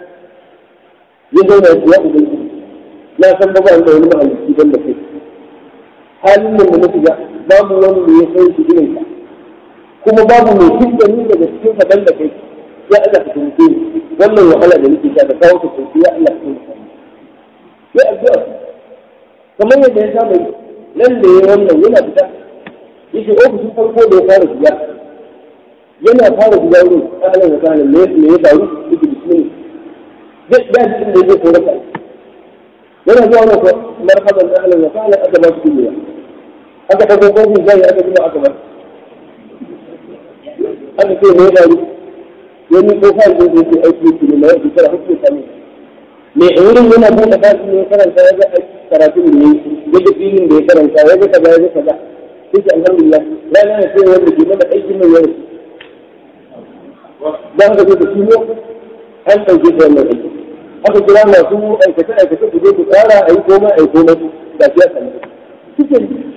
ya zauna ya kuwa ubangiji na san ba ba da wani mahalicci ban da kai halin nan da na shiga babu wani da ya san shi irin ka kuma babu mai fitta ni daga cikin ka ban da kai ya Allah ka tunke ni wannan wahala da nake sha da kawo ka tunke ya Allah ka tunke ni ya addu'a kamar yadda ya saba yi nan da ya wannan yana fita yake ofishin farko da ya fara shiga yana fara shiga wurin ahlan wa sahlan me me ya faru yake bismillah zai ya ji inda zai kora kai yana zuwa na marhaban ahlan wa sahlan aka ba su duniya aka ta gogo zai aka kuma aka ba aka ce me ya faru wani ko fa zai zai aiki ki ne mai shekara hudu sami me wurin yana buɗe fasin ne karanta ya ga karatun da yayi ya ga filin da ya karanta ya ga kaza ya ga kaza sai alhamdulillah rana ne sai wanda ke mana aikin mai yau dan ka ce shi ne an ɗauke da wannan aiki aka kira masu aikace aikace ku je ku tsara a yi komai a yi komai da shi ya sami kike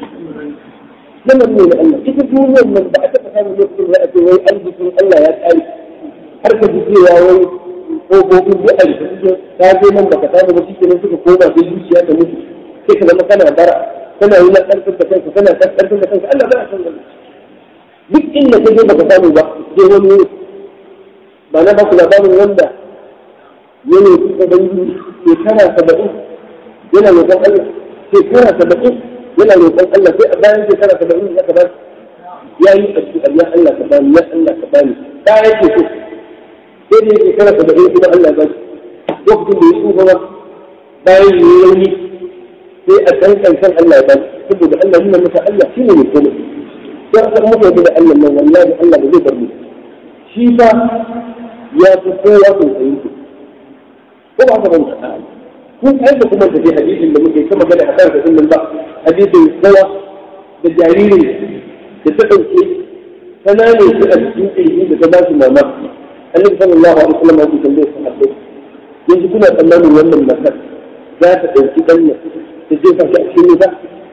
zaman ne na Allah ita duniyar nan ba a taɓa samun lokacin da a ce wai arzikin Allah ya ƙare har ka ji cewa wai ƙofofin duk a rufe ta je nan baka samu ba shike nan suka koma sai zuciya ta mutu sai ka zama kana bara kana yi na ƙarfin da kanka kana ƙarfin da kanka Allah ba a san wannan duk inda ka je baka samu ba je wani wuri ba na baku labarin wanda ya ne fi ubangiji shekara saba'in yana roƙon Allah shekara saba'in yana roƙon Allah sai a bayan shekara saba'in ya ka ba ya yi addu'a ya Allah ka bani ya Allah ka bani da yake so sai da yake kana da ɗaya kuma Allah ba shi lokacin da ya tsufa ba bayan yi rauni sai a ɗan ƙarshen Allah ba shi saboda Allah nuna masa Allah shi ne mai komai sai aka muka da Allah nan wallahi Allah ba zai bar mu shi fa ya fi kowa sosai ku ko ba ka banta kun kai da kuma da hadisin da muke kuma gada a kan sa din ba hadisin kowa da jaririn da ta ɗauke kanane su a cikin ƙirji da ta ba su mamaki النبي صلى الله عليه وسلم يقول تنبيه صحابه يجي كنا تمام ولا المكان ذات الكتاب تجيبها تأكيد ذا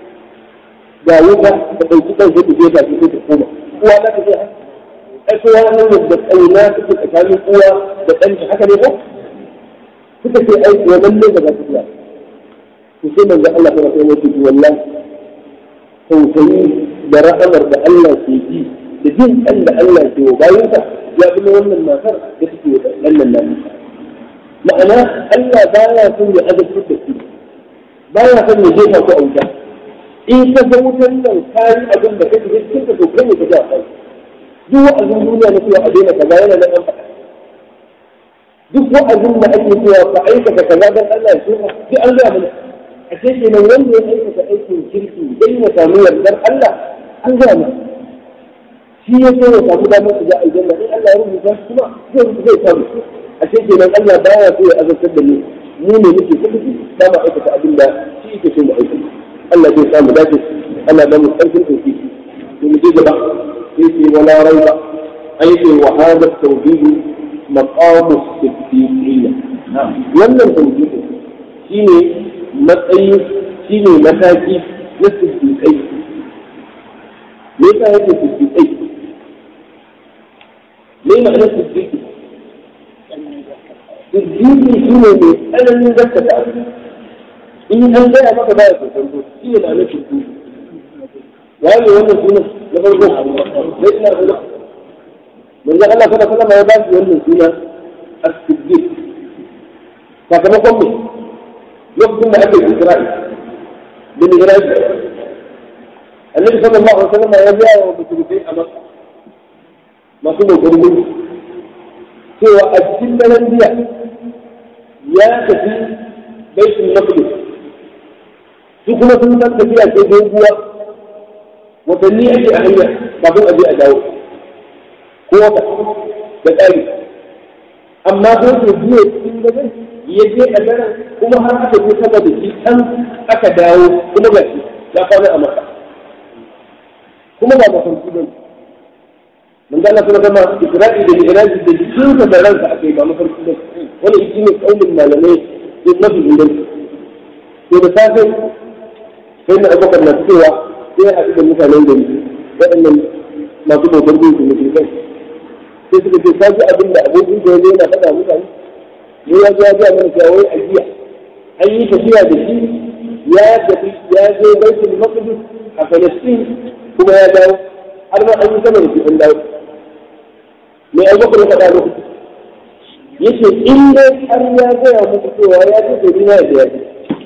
جاوبها تقيتها زي تجيبها في بيت الحكومة هو لا تجيها أسوأ من يبدأ أولاد في الأكاد القوة بتنج حكا ليه كنت في أي ومن ليه بقى تجيها وسيما جاء الله كما كان يجي والله توسعي براء أمر بألا سيدي لدين أن ألا سيدي وبايوتا ya kuma wannan matar da take wannan nan ma'ana Allah baya son ya azabtar da shi baya son ya jefa ku a wuta in ka ga wutan nan kayi abin da kake cikin ka to kai ne ka ji a kai duk wa'azin duniya na cewa a daina kaza yana nan an faɗa duk wa'azin da ake cewa ka aikata kaza dan Allah ya so duk an gaya mana a ce kenan wanda ya aikata aikin kirki dan ya samu yardar Allah an gaya mana shi ya so ya samu damar shiga aljanna in Allah ya rubuta shi kuma zai zai samu a ce kenan Allah baya so ya azabtar da mu mu ne muke kuma ba mu aikata abin da shi yake so mu aikata Allah zai samu dace Allah ba mu karfin tauki to mu je gaba sai ce wala raiba aiki wa hada tawhid maqam as-siddiqiyya wannan tawhid shine matsayi shine mataki na siddiqai me yasa yake siddiqai me ma'anar siddiqi siddiqi shine mai tsananin gaskata in an gaya maka baya kokonto shi ne ma'anar siddiqi waye wannan sunan na farko sai ina da manzo Allah kada kada ya ba shi wannan suna as-siddiq sakamakon me lokacin da aka yi Isra'i bin Isra'i annabi sallallahu alaihi wasallam ya biya wa musulmai a Makka masu bautar gudu cewa a cikin daren jiya ya tafi baitul maqdis su kuma sun san tafiya ce doguwa watanni ake a hanya kafin a je a dawo ko wata da tsari amma ko ke biye cikin daren ya je a daren kuma har aka je sama da shi can aka dawo kuma ga shi ya kwana a maka kuma ba mafarki ba من قال لك لما إسرائيل الإجراج بالجنس بلانس أكيد ما فرق بس ولا يجيني قول المعلمين ما في عندنا في مسافة فإن أبو بكر نفسه sai a cikin mutanen gari waɗannan masu bautar gunki musulmai sai suka ce ka ji abin da abokin da ya yana faɗa mutane ne ya zo ya ga mana cewa wai ajiya an yi tafiya da shi ya tafi ya je baitul maqdis a Palestine kuma ya dawo har ma an yi sama da shi an dawo me abubakar ya faɗa muku yace in dai har ya gaya muku cewa ya ce to ni na da ya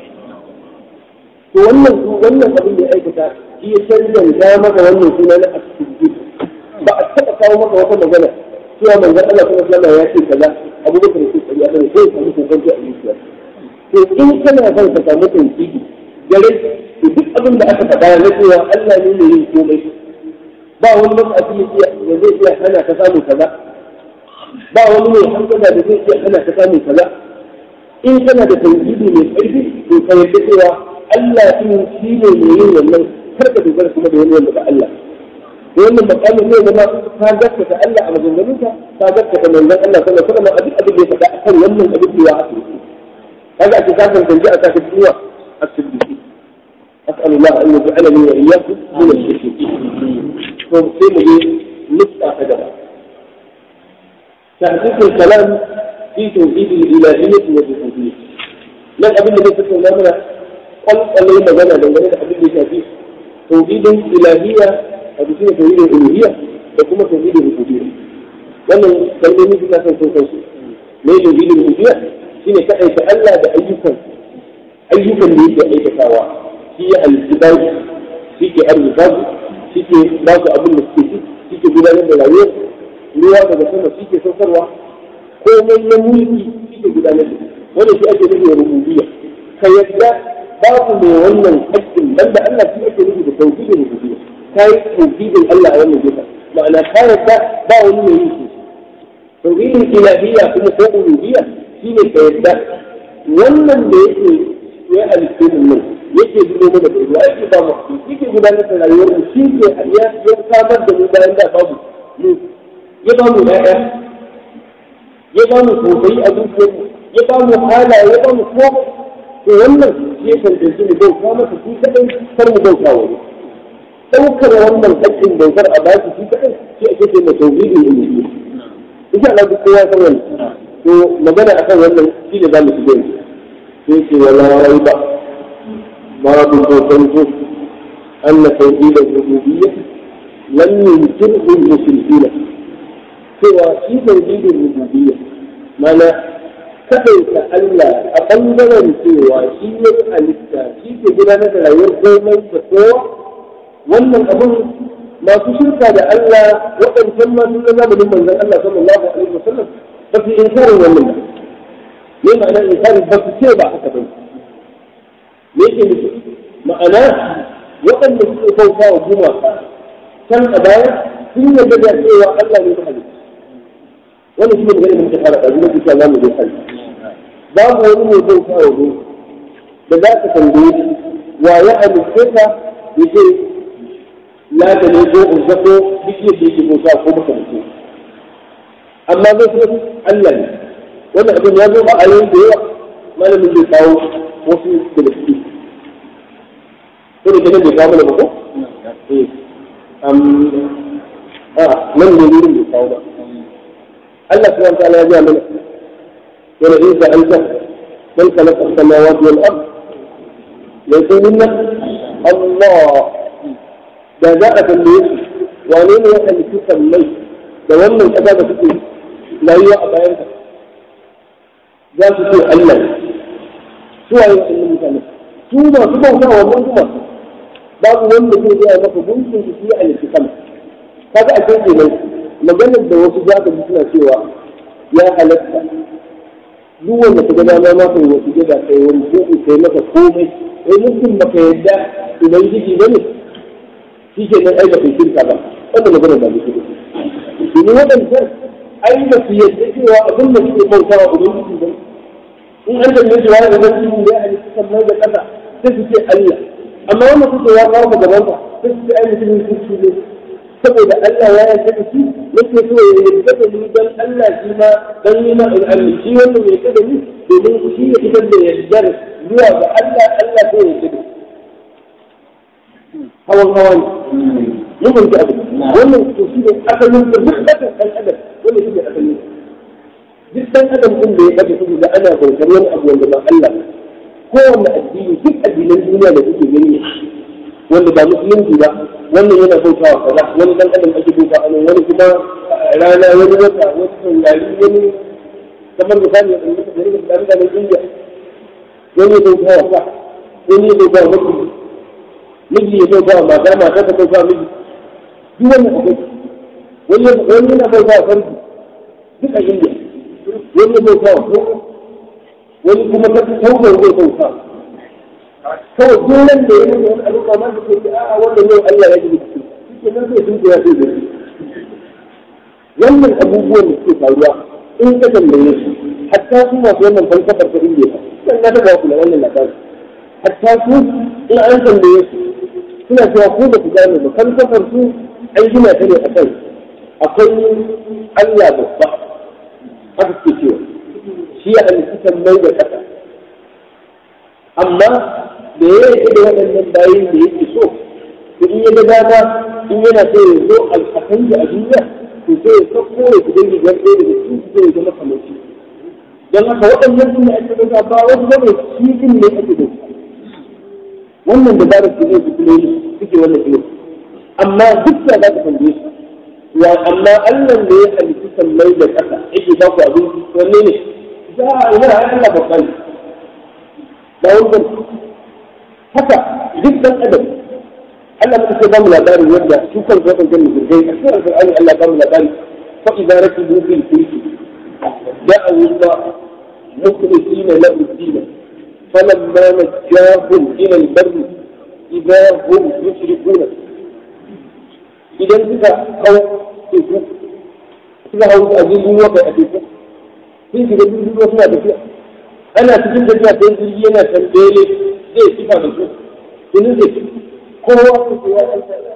to wannan wannan abin da ya aikata shi ya cancanta maka wannan suna na asibiti ba a taɓa kawo maka wata magana cewa manzon Allah sallallahu alaihi ya ce kaza Abu Bakar ce kaza ya sai sai samu kokonto a zuciya to in kana son ka samu tauhidi gare to duk abin da aka faɗa na cewa Allah ne mai yin komai ba wani matsafi da zai iya hana ka samu kaza ba wani mai hankala da zai iya hana ka samu kaza in kana da tauhidi mai ƙarfi to ka yarda cewa Allah din shi ne mai yin wannan kar ka dogara kuma da wani wanda ba Allah da wannan makamin zai zama ka gaskata Allah a maganganunka ka gaskata manzon Allah sallallahu alaihi wasallam a duk abin da ya faɗa akan wannan abin da ya haɗu kaga ake ka tantance a saka duwa as-siddiqi أسأل الله أن يجعلني وإياكم من الشركين. فمسلم لي نقطة كذا. تحقيق الكلام في توحيد الإلهية والربوبية. من أبن النبي صلى الله عليه وسلم قال قال لي مجانا لو جانا أبن النبي توحيد الإلهية أبو سنة توحيد الألوهية وكما توحيد الربوبية. wannan kalmomi suka san sun san su me tauhidin rububiyya shine kadai ta Allah da ayyukan ayyukan da yake aikatawa shi ya halitta bayi shi ke arzuta su shi ke ba su abin da suke ci shi ke gudanar da rayuwar ruwa daga sama shi ke saukarwa komai na mulki shi ke gudanar da wanda shi ake nufi da rububiyya ka yadda babu mai wannan haƙƙin dan da Allah shi ake nufi da tauhidin rububiyya kai tauhidin Allah a wannan gefen ma'ana ka yadda ba wani mai yin shi tauhidin ilahiyya kuma ko uluhiyya shine ka yadda wannan da yake ya halitta mu nan yake zubo mana da ruwa yake ba mu yake gudanar da rayuwar mu shi ke ya ya samar da mu bayan da babu mu ya ba mu ɗaya ya ba mu sosai a zuciyar mu ya ba mu halaye ya ba mu ko to wannan shi ya tantance mu bauta masa shi kadai kar mu bauta wani ɗaukar wannan haƙƙin bautar a bashi shi kadai shi ake ce mai tauhidin ilimi insha Allah duk kowa san wannan to magana akan wannan shi ne za mu shiga yanzu sai ce wala raiba باب التوحيد أن توحيد الربوبية لم ينكره المشركين سوى في توحيد الربوبية معنى كيف ألا أقلنا سوى شيء الإسلام شيء كده مثلا يرجو من تقوى wannan abun masu shirka da Allah waɗancan ma sun zama da manzon Allah sallallahu alaihi wasallam ba su inkarin wannan ba me ma'ana inkari ba su ce ba haka ba me yake nufi ma'ana waɗanda suke bauta wa gumaka can a baya sun yarda da cewa Allah ne mahalicci wani shi ne magana da muke fara ɗazu na kusa za mu je kan babu wani mai bauta wa gumaka da za ka tambaye shi wa ya halitta ka ya ce la da ne ko in zako duk yadda yake bauta ko maka mutum amma zai fi Allah ne wannan abin ya zo ba a yayin da yawa malamin zai kawo wasu da da suke ko da kenan bai kawo mana ba ko am a nan ne wurin bai kawo ba Allah subhanahu wa ta'ala ya ga mana wala in sa'alta man khalaqa as-samawati wal ard يقولون الله da za a tambaye su wane ne ya halittu sallai da wannan ƙasa da suke rayuwa a bayan ka za su ce Allah su waye wannan mutane su masu bauta wannan kuma babu wanda zai gaya maka gunkin su ya halittu sama kaga a cikin kenan maganar da wasu za ka ji suna cewa ya halatta duk wanda ka ga dama ma kai wasu gida kai wani ko kai maka komai sai mutum baka yadda ubangiji ba ne shi ke nan ai ba kai shirka ba wanda magana ba ne shirka domin waɗancan ai ba su yadda cewa abin da suke bauta wa ubangiji ba in an tambaye su wani ubangiji da ya halitta sannan da ƙasa sai su ce Allah amma wanda suke ya kawo gaban ka sai su ce ai mutumin kirki ne saboda Allah ya yarda da shi yake so ya yarda da ni dan Allah shi ma dan ni ma in Allah shi wanda ya yarda da ni domin shi ya fitar da yardar zuwa ga Allah Allah sai ya yarda hawan hawan mun mun abu wannan to shi ne asalin da duk ɗan ɗan adam wannan shi ne asalin duk ɗan adam din da ya ɗaga su da ana bautar wani abu wanda ba Allah kowanne addini duk addinan duniya da kuke gani wanda ba musulunci ba wannan yana bauta wa kaza wani dan adam ake bauta a nan wani kuma rana wani wata wani saurari wani kamar misali a ɗan da rika da mutanen indiya wani ya bauta wa sa wani ya bauta wa mutum miji ya bauta wa mata mata ta bauta wa miji duk wannan akwai wani wani yana bauta wa farji duk a indiya wani ya bauta wa ko wani kuma ta taubar zai bauta kawai dolan da ya nuna wani al'umma ma su ce a wannan yau Allah ya gina su shi nan sai sun ya sai da wannan abubuwan da suke faruwa in ka tambaye su hatta su masu wannan falsafar ta indiya dan na taba kula wannan labari hatta su in an tambaye su suna cewa ko ba ku gane ba falsafar su an gina ta ne a kai akwai Allah babba haka suke cewa shi ya halitta mai da ƙasa amma da ya yi da waɗannan bayan da yake so to in ya ga dama in yana so ya zo alfakan da a duniya to sai ya sauko ya fi dangi gan ɗaya daga cikin su zai zama kamar shi don haka waɗannan su ne ake ɗauka ba wasu bane shi din ne ake ɗauka wannan da zarar su ne su kuma yi suke wannan ilimin amma duk da za ka tambaye su wa amma Allah da ya halitta sallai da ƙasa yake ba ku abinci wanne ne za a ina Allah babban ba wani haka duk dan adam Allah muka ce ba mu labarin yadda su kan zo kan jannu zurgai a cikin Al-Qur'ani Allah ba mu labari fa idza rakibu fil fulki da'a Allah mukhlisina lahu ad-din falamma najahum ila al-barr idza hum yushrikuna idan suka hau teku suka hau a jirgin wata a teku sun shiga jirgin ruwa suna tafiya ana cikin tafiya sai jirgi yana tambele zai sifa da su jinin zai ci kowa su ce ya Allah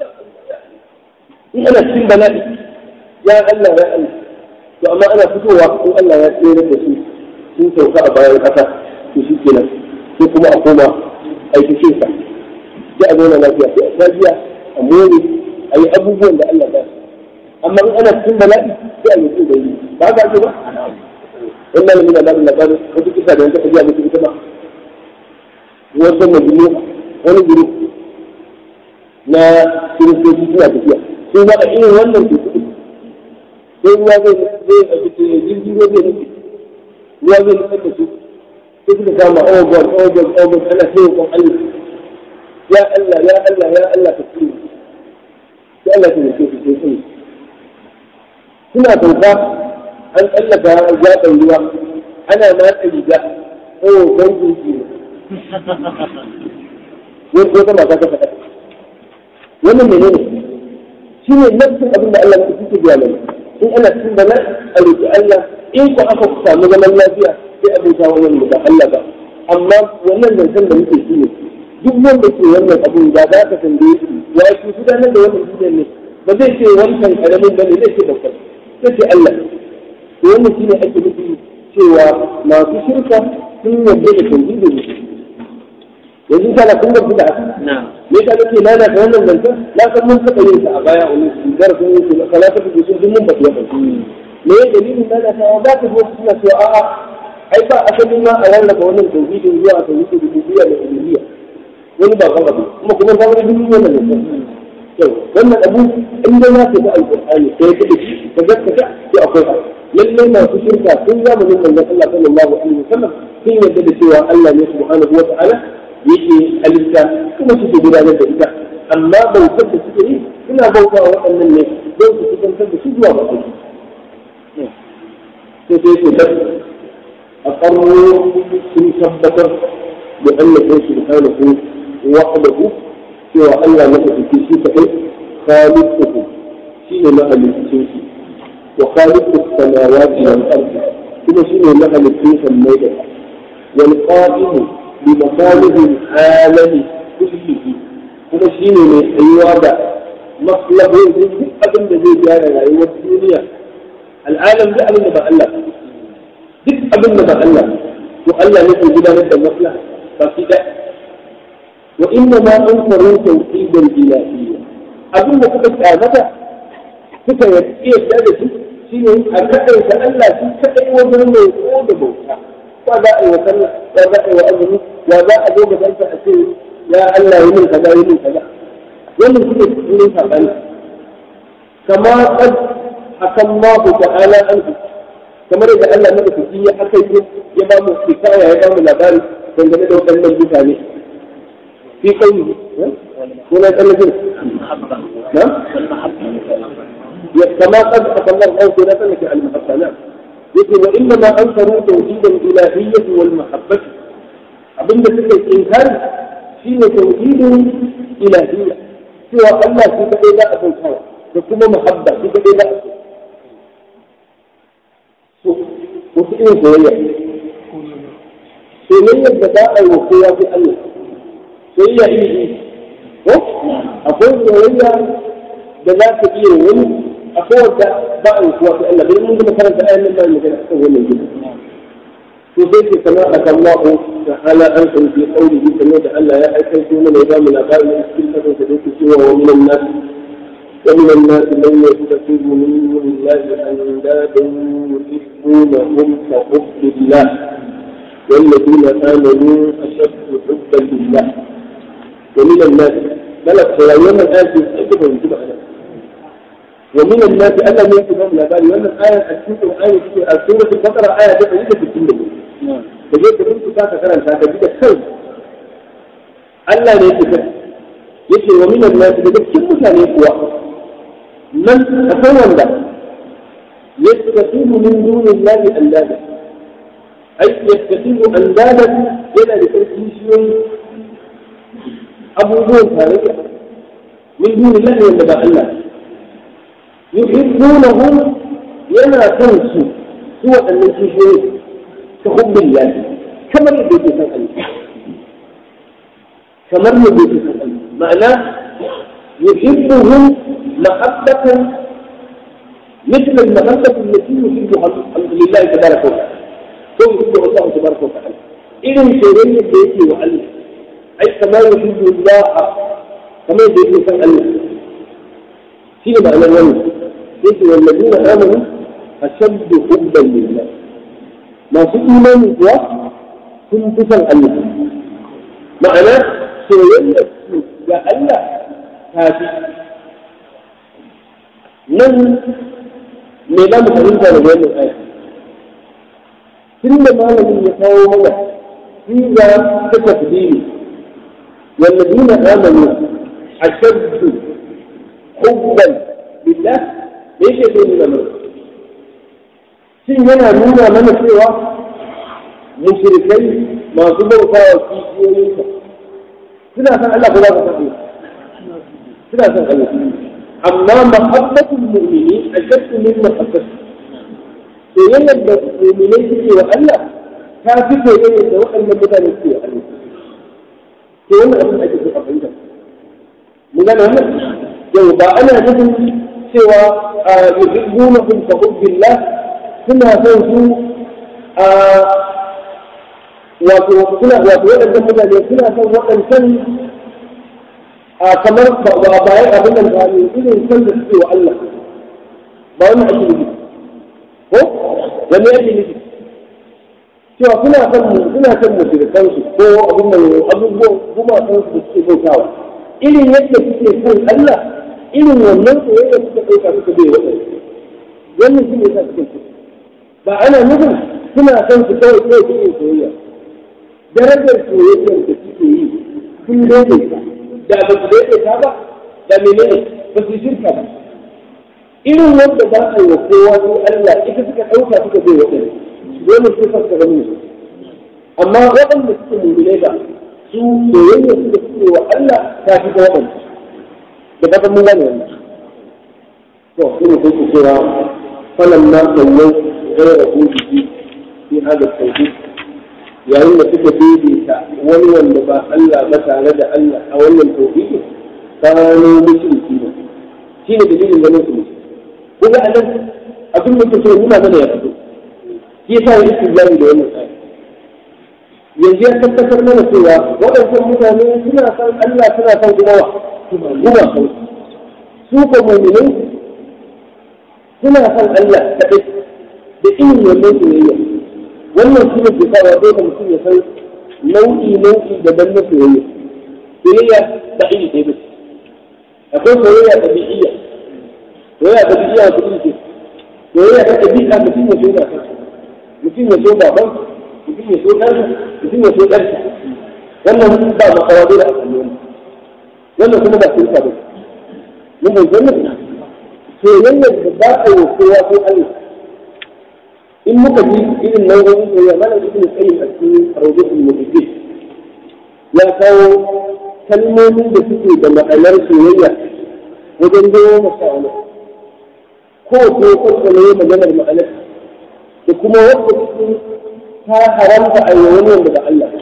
in ana cikin bala'i ya Allah ya Allah to amma ana fitowa ko Allah ya tsere da su sun sauka a bayan ƙasa to shi kenan sai kuma a koma aikacin sa sai a zauna lafiya sai a lafiya a more a yi abubuwan da Allah ya amma in ana cikin bala'i sai a yi su da yi ba haka ake ba wannan ne na labarin labarin wata kisa da yanka ta biya mutum ita ba wasu majmu wani guru na kiristoci suna tafiya sun zaɓa irin wannan ke kuɗi sai ruwa zai zai a cikin jirgin ruwa zai nufi ruwa zai nufi da su sai suka kama oh god oh god oh god ana sai yakon Allah ya Allah ya Allah ya Allah ka tsiri sai Allah ta nufi su sai tsiri suna sauka an tsallaka zaɓen ruwa ana matsa riga oh gangin ki wani wata mata ta faɗa wannan menene shi ne nafsin abin da Allah ya fi biya mana in ana cikin bala a roƙi Allah in ku aka samu zaman lafiya sai abota wa wani ba Allah ba amma wannan zancen da muke shi ne duk wanda ke wannan abun da za ka tambaye shi ya shi gudanar da wannan duniyar ne ba zai ce wancan karamin bane zai ce babban sai ce Allah to wannan shine ake nufi cewa masu shirka sun yarda da tauhidin yanzu kana kun ga bid'a me ka nake nana ta wannan zancen na san mun saka yin ta a baya wani darasin yin su kala ta fi sun mun ba ya me ya dalilin nana ta ba ka zo suna cewa a'a ai ba asali ma a rarraba wannan tauhidin zuwa tauhidin rububiyya da uluhiyya wani ba kan abu kuma kuma ba wani duk wannan zancen yau wannan abu in dai na tafi alqur'ani sai ka dace ka gaskata to akwai abu lallai masu shirka sun zamanin manzon Allah sallallahu alaihi wasallam sun yarda da cewa Allah ne subhanahu wa ta'ala yake halitta kuma suke gudanar da ita amma bautar da suke yi suna bauta wa waɗannan ne don su kusantar da su zuwa ba sai sai sai bas a ƙarro sun tabbatar da Allah sai subhanahu wahdahu cewa Allah na tafi shi kaɗai khaliquhu shine mahalicin shi wa khaliqu samawati wal ardi kuma shine mahalicin sammai da wal qa'imu بمصالح العالم كله kuma shi ne mai tsayuwa da maslahohin duk abin da zai gyara rayuwar duniya al'alam duk abin da ba Allah duk abin da ba Allah to Allah ne ke gudanar da maslaha ba shi da wa inna ma an faru tawhidal ilahiyya abin da suka kyamata suka yadda da shi shine a kaɗaita Allah shi kaɗai wajen mai ko da bauta wa za a yi wa sallah wa za a yi wa azumi wa za a zo gabansa a ce ya Allah yi min kaza yi min kaza wannan shi ne cikin sabani kama qad akallahu ta'ala anhu kamar da Allah madaukaki ya aka yi ya ba mu hikaya ya ba mu labari dangane da waɗannan mutane fi kauli ko na tsallake na كما قد أقل الله أو لا تنك المحبة نعم يقول وإنما أنكروا توحيد الإلهية والمحبة abinda suka yi inkari shi ne tauhidin ilahiyya cewa Allah shi kaɗai za a bautawa da kuma muhabba shi kaɗai za a so wasu irin soyayya soyayyar da za a yi wa kowa fi Allah soyayya iri iri ko akwai soyayya da za ta iya wani akwai wadda ba a yi kowa fi Allah bari mun gama karanta ayan nan ba mu magana akan wannan gida وذلك كما أتى الله تعالى أنتم في قوله كما ألا يا أكلت من نظام الأباء من السلطة فذلك سوى ومن الناس ومن الناس من يتخذ من دون الله أندادا يحبونهم كحب الله والذين آمنوا أشد حبا لله ومن الناس بلغ يوم الآن أكبر من جمع ومن الناس أنا من كتاب الأباء وأن الآية السورة آية السورة البقرة آية تقريبا في السنة da je ka bincika ka karanta ka ji da kai Allah ne yake kai yake wa minan nas daga cikin mutane kuwa man akwai wanda yastasibu min dunillahi andada ai yastasibu andada yana da karfi shiyoyi abubuwan tarayya min dunillahi wanda ba Allah yuhibbunahum yana son su su waɗannan kishiyoyi كحب الله كما يبدو في القلب كما يبدو في القلب معناه يحبهم محبة مثل المحبة التي يحبها لله تبارك وتعالى هو يحبه الله تبارك وتعالى إذا سيرين بيتي وعلم أي كما يحب الله كما يبدو في القلب في معنى الولد والذين آمنوا أشد حبا لله masu imani kuwa sun fi son Allah ma'ana soyayyar su ga Allah ta fi nan me za mu fahimta da wannan aya tun da malamin ya kawo mana siga ta tafdili والذين آمنوا أشد حبا لله ليش يقول لنا shin yana nuna mana cewa mushrikai masu bautawa kishiyoyinsa suna san Allah ko za ka san suna san Allah amma mahabbatul mu'mini ashaddu min mahabbati soyayyar da mu'minai suke wa Allah ta fi soyayyar da waɗannan mutane suke wa Allah to wannan abin da ake so a fahimta mun gane wannan yau ba ana nufin cewa yuhibbunahum ka hubbillah suna son su a wato suna wato waɗannan mutane suna son waɗancan a kamar ba bayan abin da ba ne irin san da suke wa Allah ba wani ake nufi ko wani ake nufi cewa suna son mu suna son mu shirkan su ko abin da abubuwan kuma san su da suke bautawa irin yadda suke son Allah irin wannan soyayya suka ɗauka suka bai waɗanda wannan shi ne sa suke so ba ana nufin suna son su kawai kawai suke soyayya darajar soyayyar da suke yi sun daidaita da ba su daidaita ba da menene ba su shirka ba irin wanda ba a yi wa kowa ko Allah ita suka ɗauka suka bai waɗanda dole su fasa ga mu amma waɗanda suke mummune ba su soyayya suka suke wa Allah ta fi ga waɗanda da ba mun gane wannan to ina so ku cewa falan ma sallau غير وجوده في هذا التوحيد yayin da suka daidaita wani wanda ba Allah ba tare da Allah a wannan tauhidi kano mushriki ne shi ne dalilin ganin su kuma a nan abin da kuke nuna mana ya fito shi yasa ya istijlali da wannan ayat yanzu ya tabbatar mana cewa waɗannan mutane suna san Allah suna san kuma wa kuma su ko mu'minai suna san Allah kaɗai da irin wannan soyayya wannan shi ne ke sawa dole mutum ya san nau'i nau'i daban na soyayya soyayya ba iri ɗaya ba akwai soyayya ɗabi'iyya soyayya ɗabi'iyya ta iri ce soyayya ta ɗabi'a mutum ya so na mutum ya so baban mutum ya so ɗansa mutum ya so ɗansa wannan ba makawa dole a kalli wannan kuma ba sun ba mun bai zama soyayyar da ba a yi kowa ko Allah in muka ji irin nau'o'in soyayya mana ibn qayyim a cikin rawdatul muhaddis ya kawo kalmomin da suke da ma'anar soyayya wajen goma sha wani ko ko ko ne maganar ma'anar da kuma wanda suke ta haramta a wani wanda ba Allah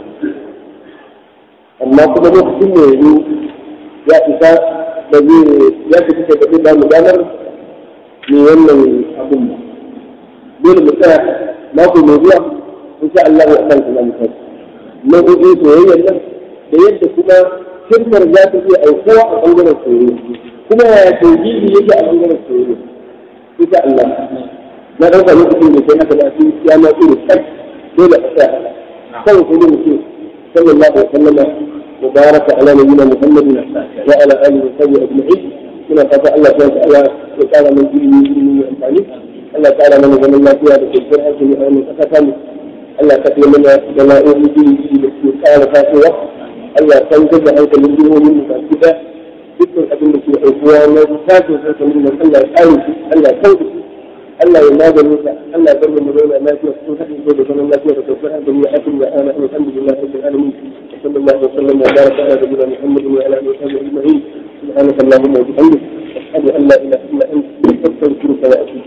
amma kuma lokacin da yanzu ya isa da zai ya fi kuka da ba mu ganar ne wannan abun ba dole mu tsaya mako mai zuwa insha Allah ya san kuma mu kai nau'o'in soyayyar nan da yadda kuma shirkar za ta iya aukuwa a bangaren soyayya kuma yaya tauhidi yake a bangaren soyayya insha Allah na ɗauka lokacin da kai haka da su ya ma tsoro kai dole a tsaya kawai sai dai mutum sallallahu alaihi wa sallama وبارك على نبينا محمد وعلى اله وصحبه اجمعين من فتح الله سبحانه وتعالى وتعالى من دينه من امثاله Allah ta'ala mana zaman lafiya da kwanciyar hankali a wannan ƙasa tamu Allah ka kai mana bala'o'i iri da ke ƙara tasowa Allah san da hankalin jihohin mu baki da dukkan abin da ke aukuwa na tashin hankalin nan Allah ya ƙare shi Allah ya kauda shi Allah ya magani sa Allah ya bar mu zauna lafiya cikin haɗin kai da zaman lafiya da kwanciyar hankali ya akin ya ana alhamdulillah rabbil alamin صلى الله وسلم وبارك على نبينا محمد وعلى اله وصحبه اجمعين سبحانك اللهم وبحمدك اشهد ان لا اله الا انت استغفرك واتوب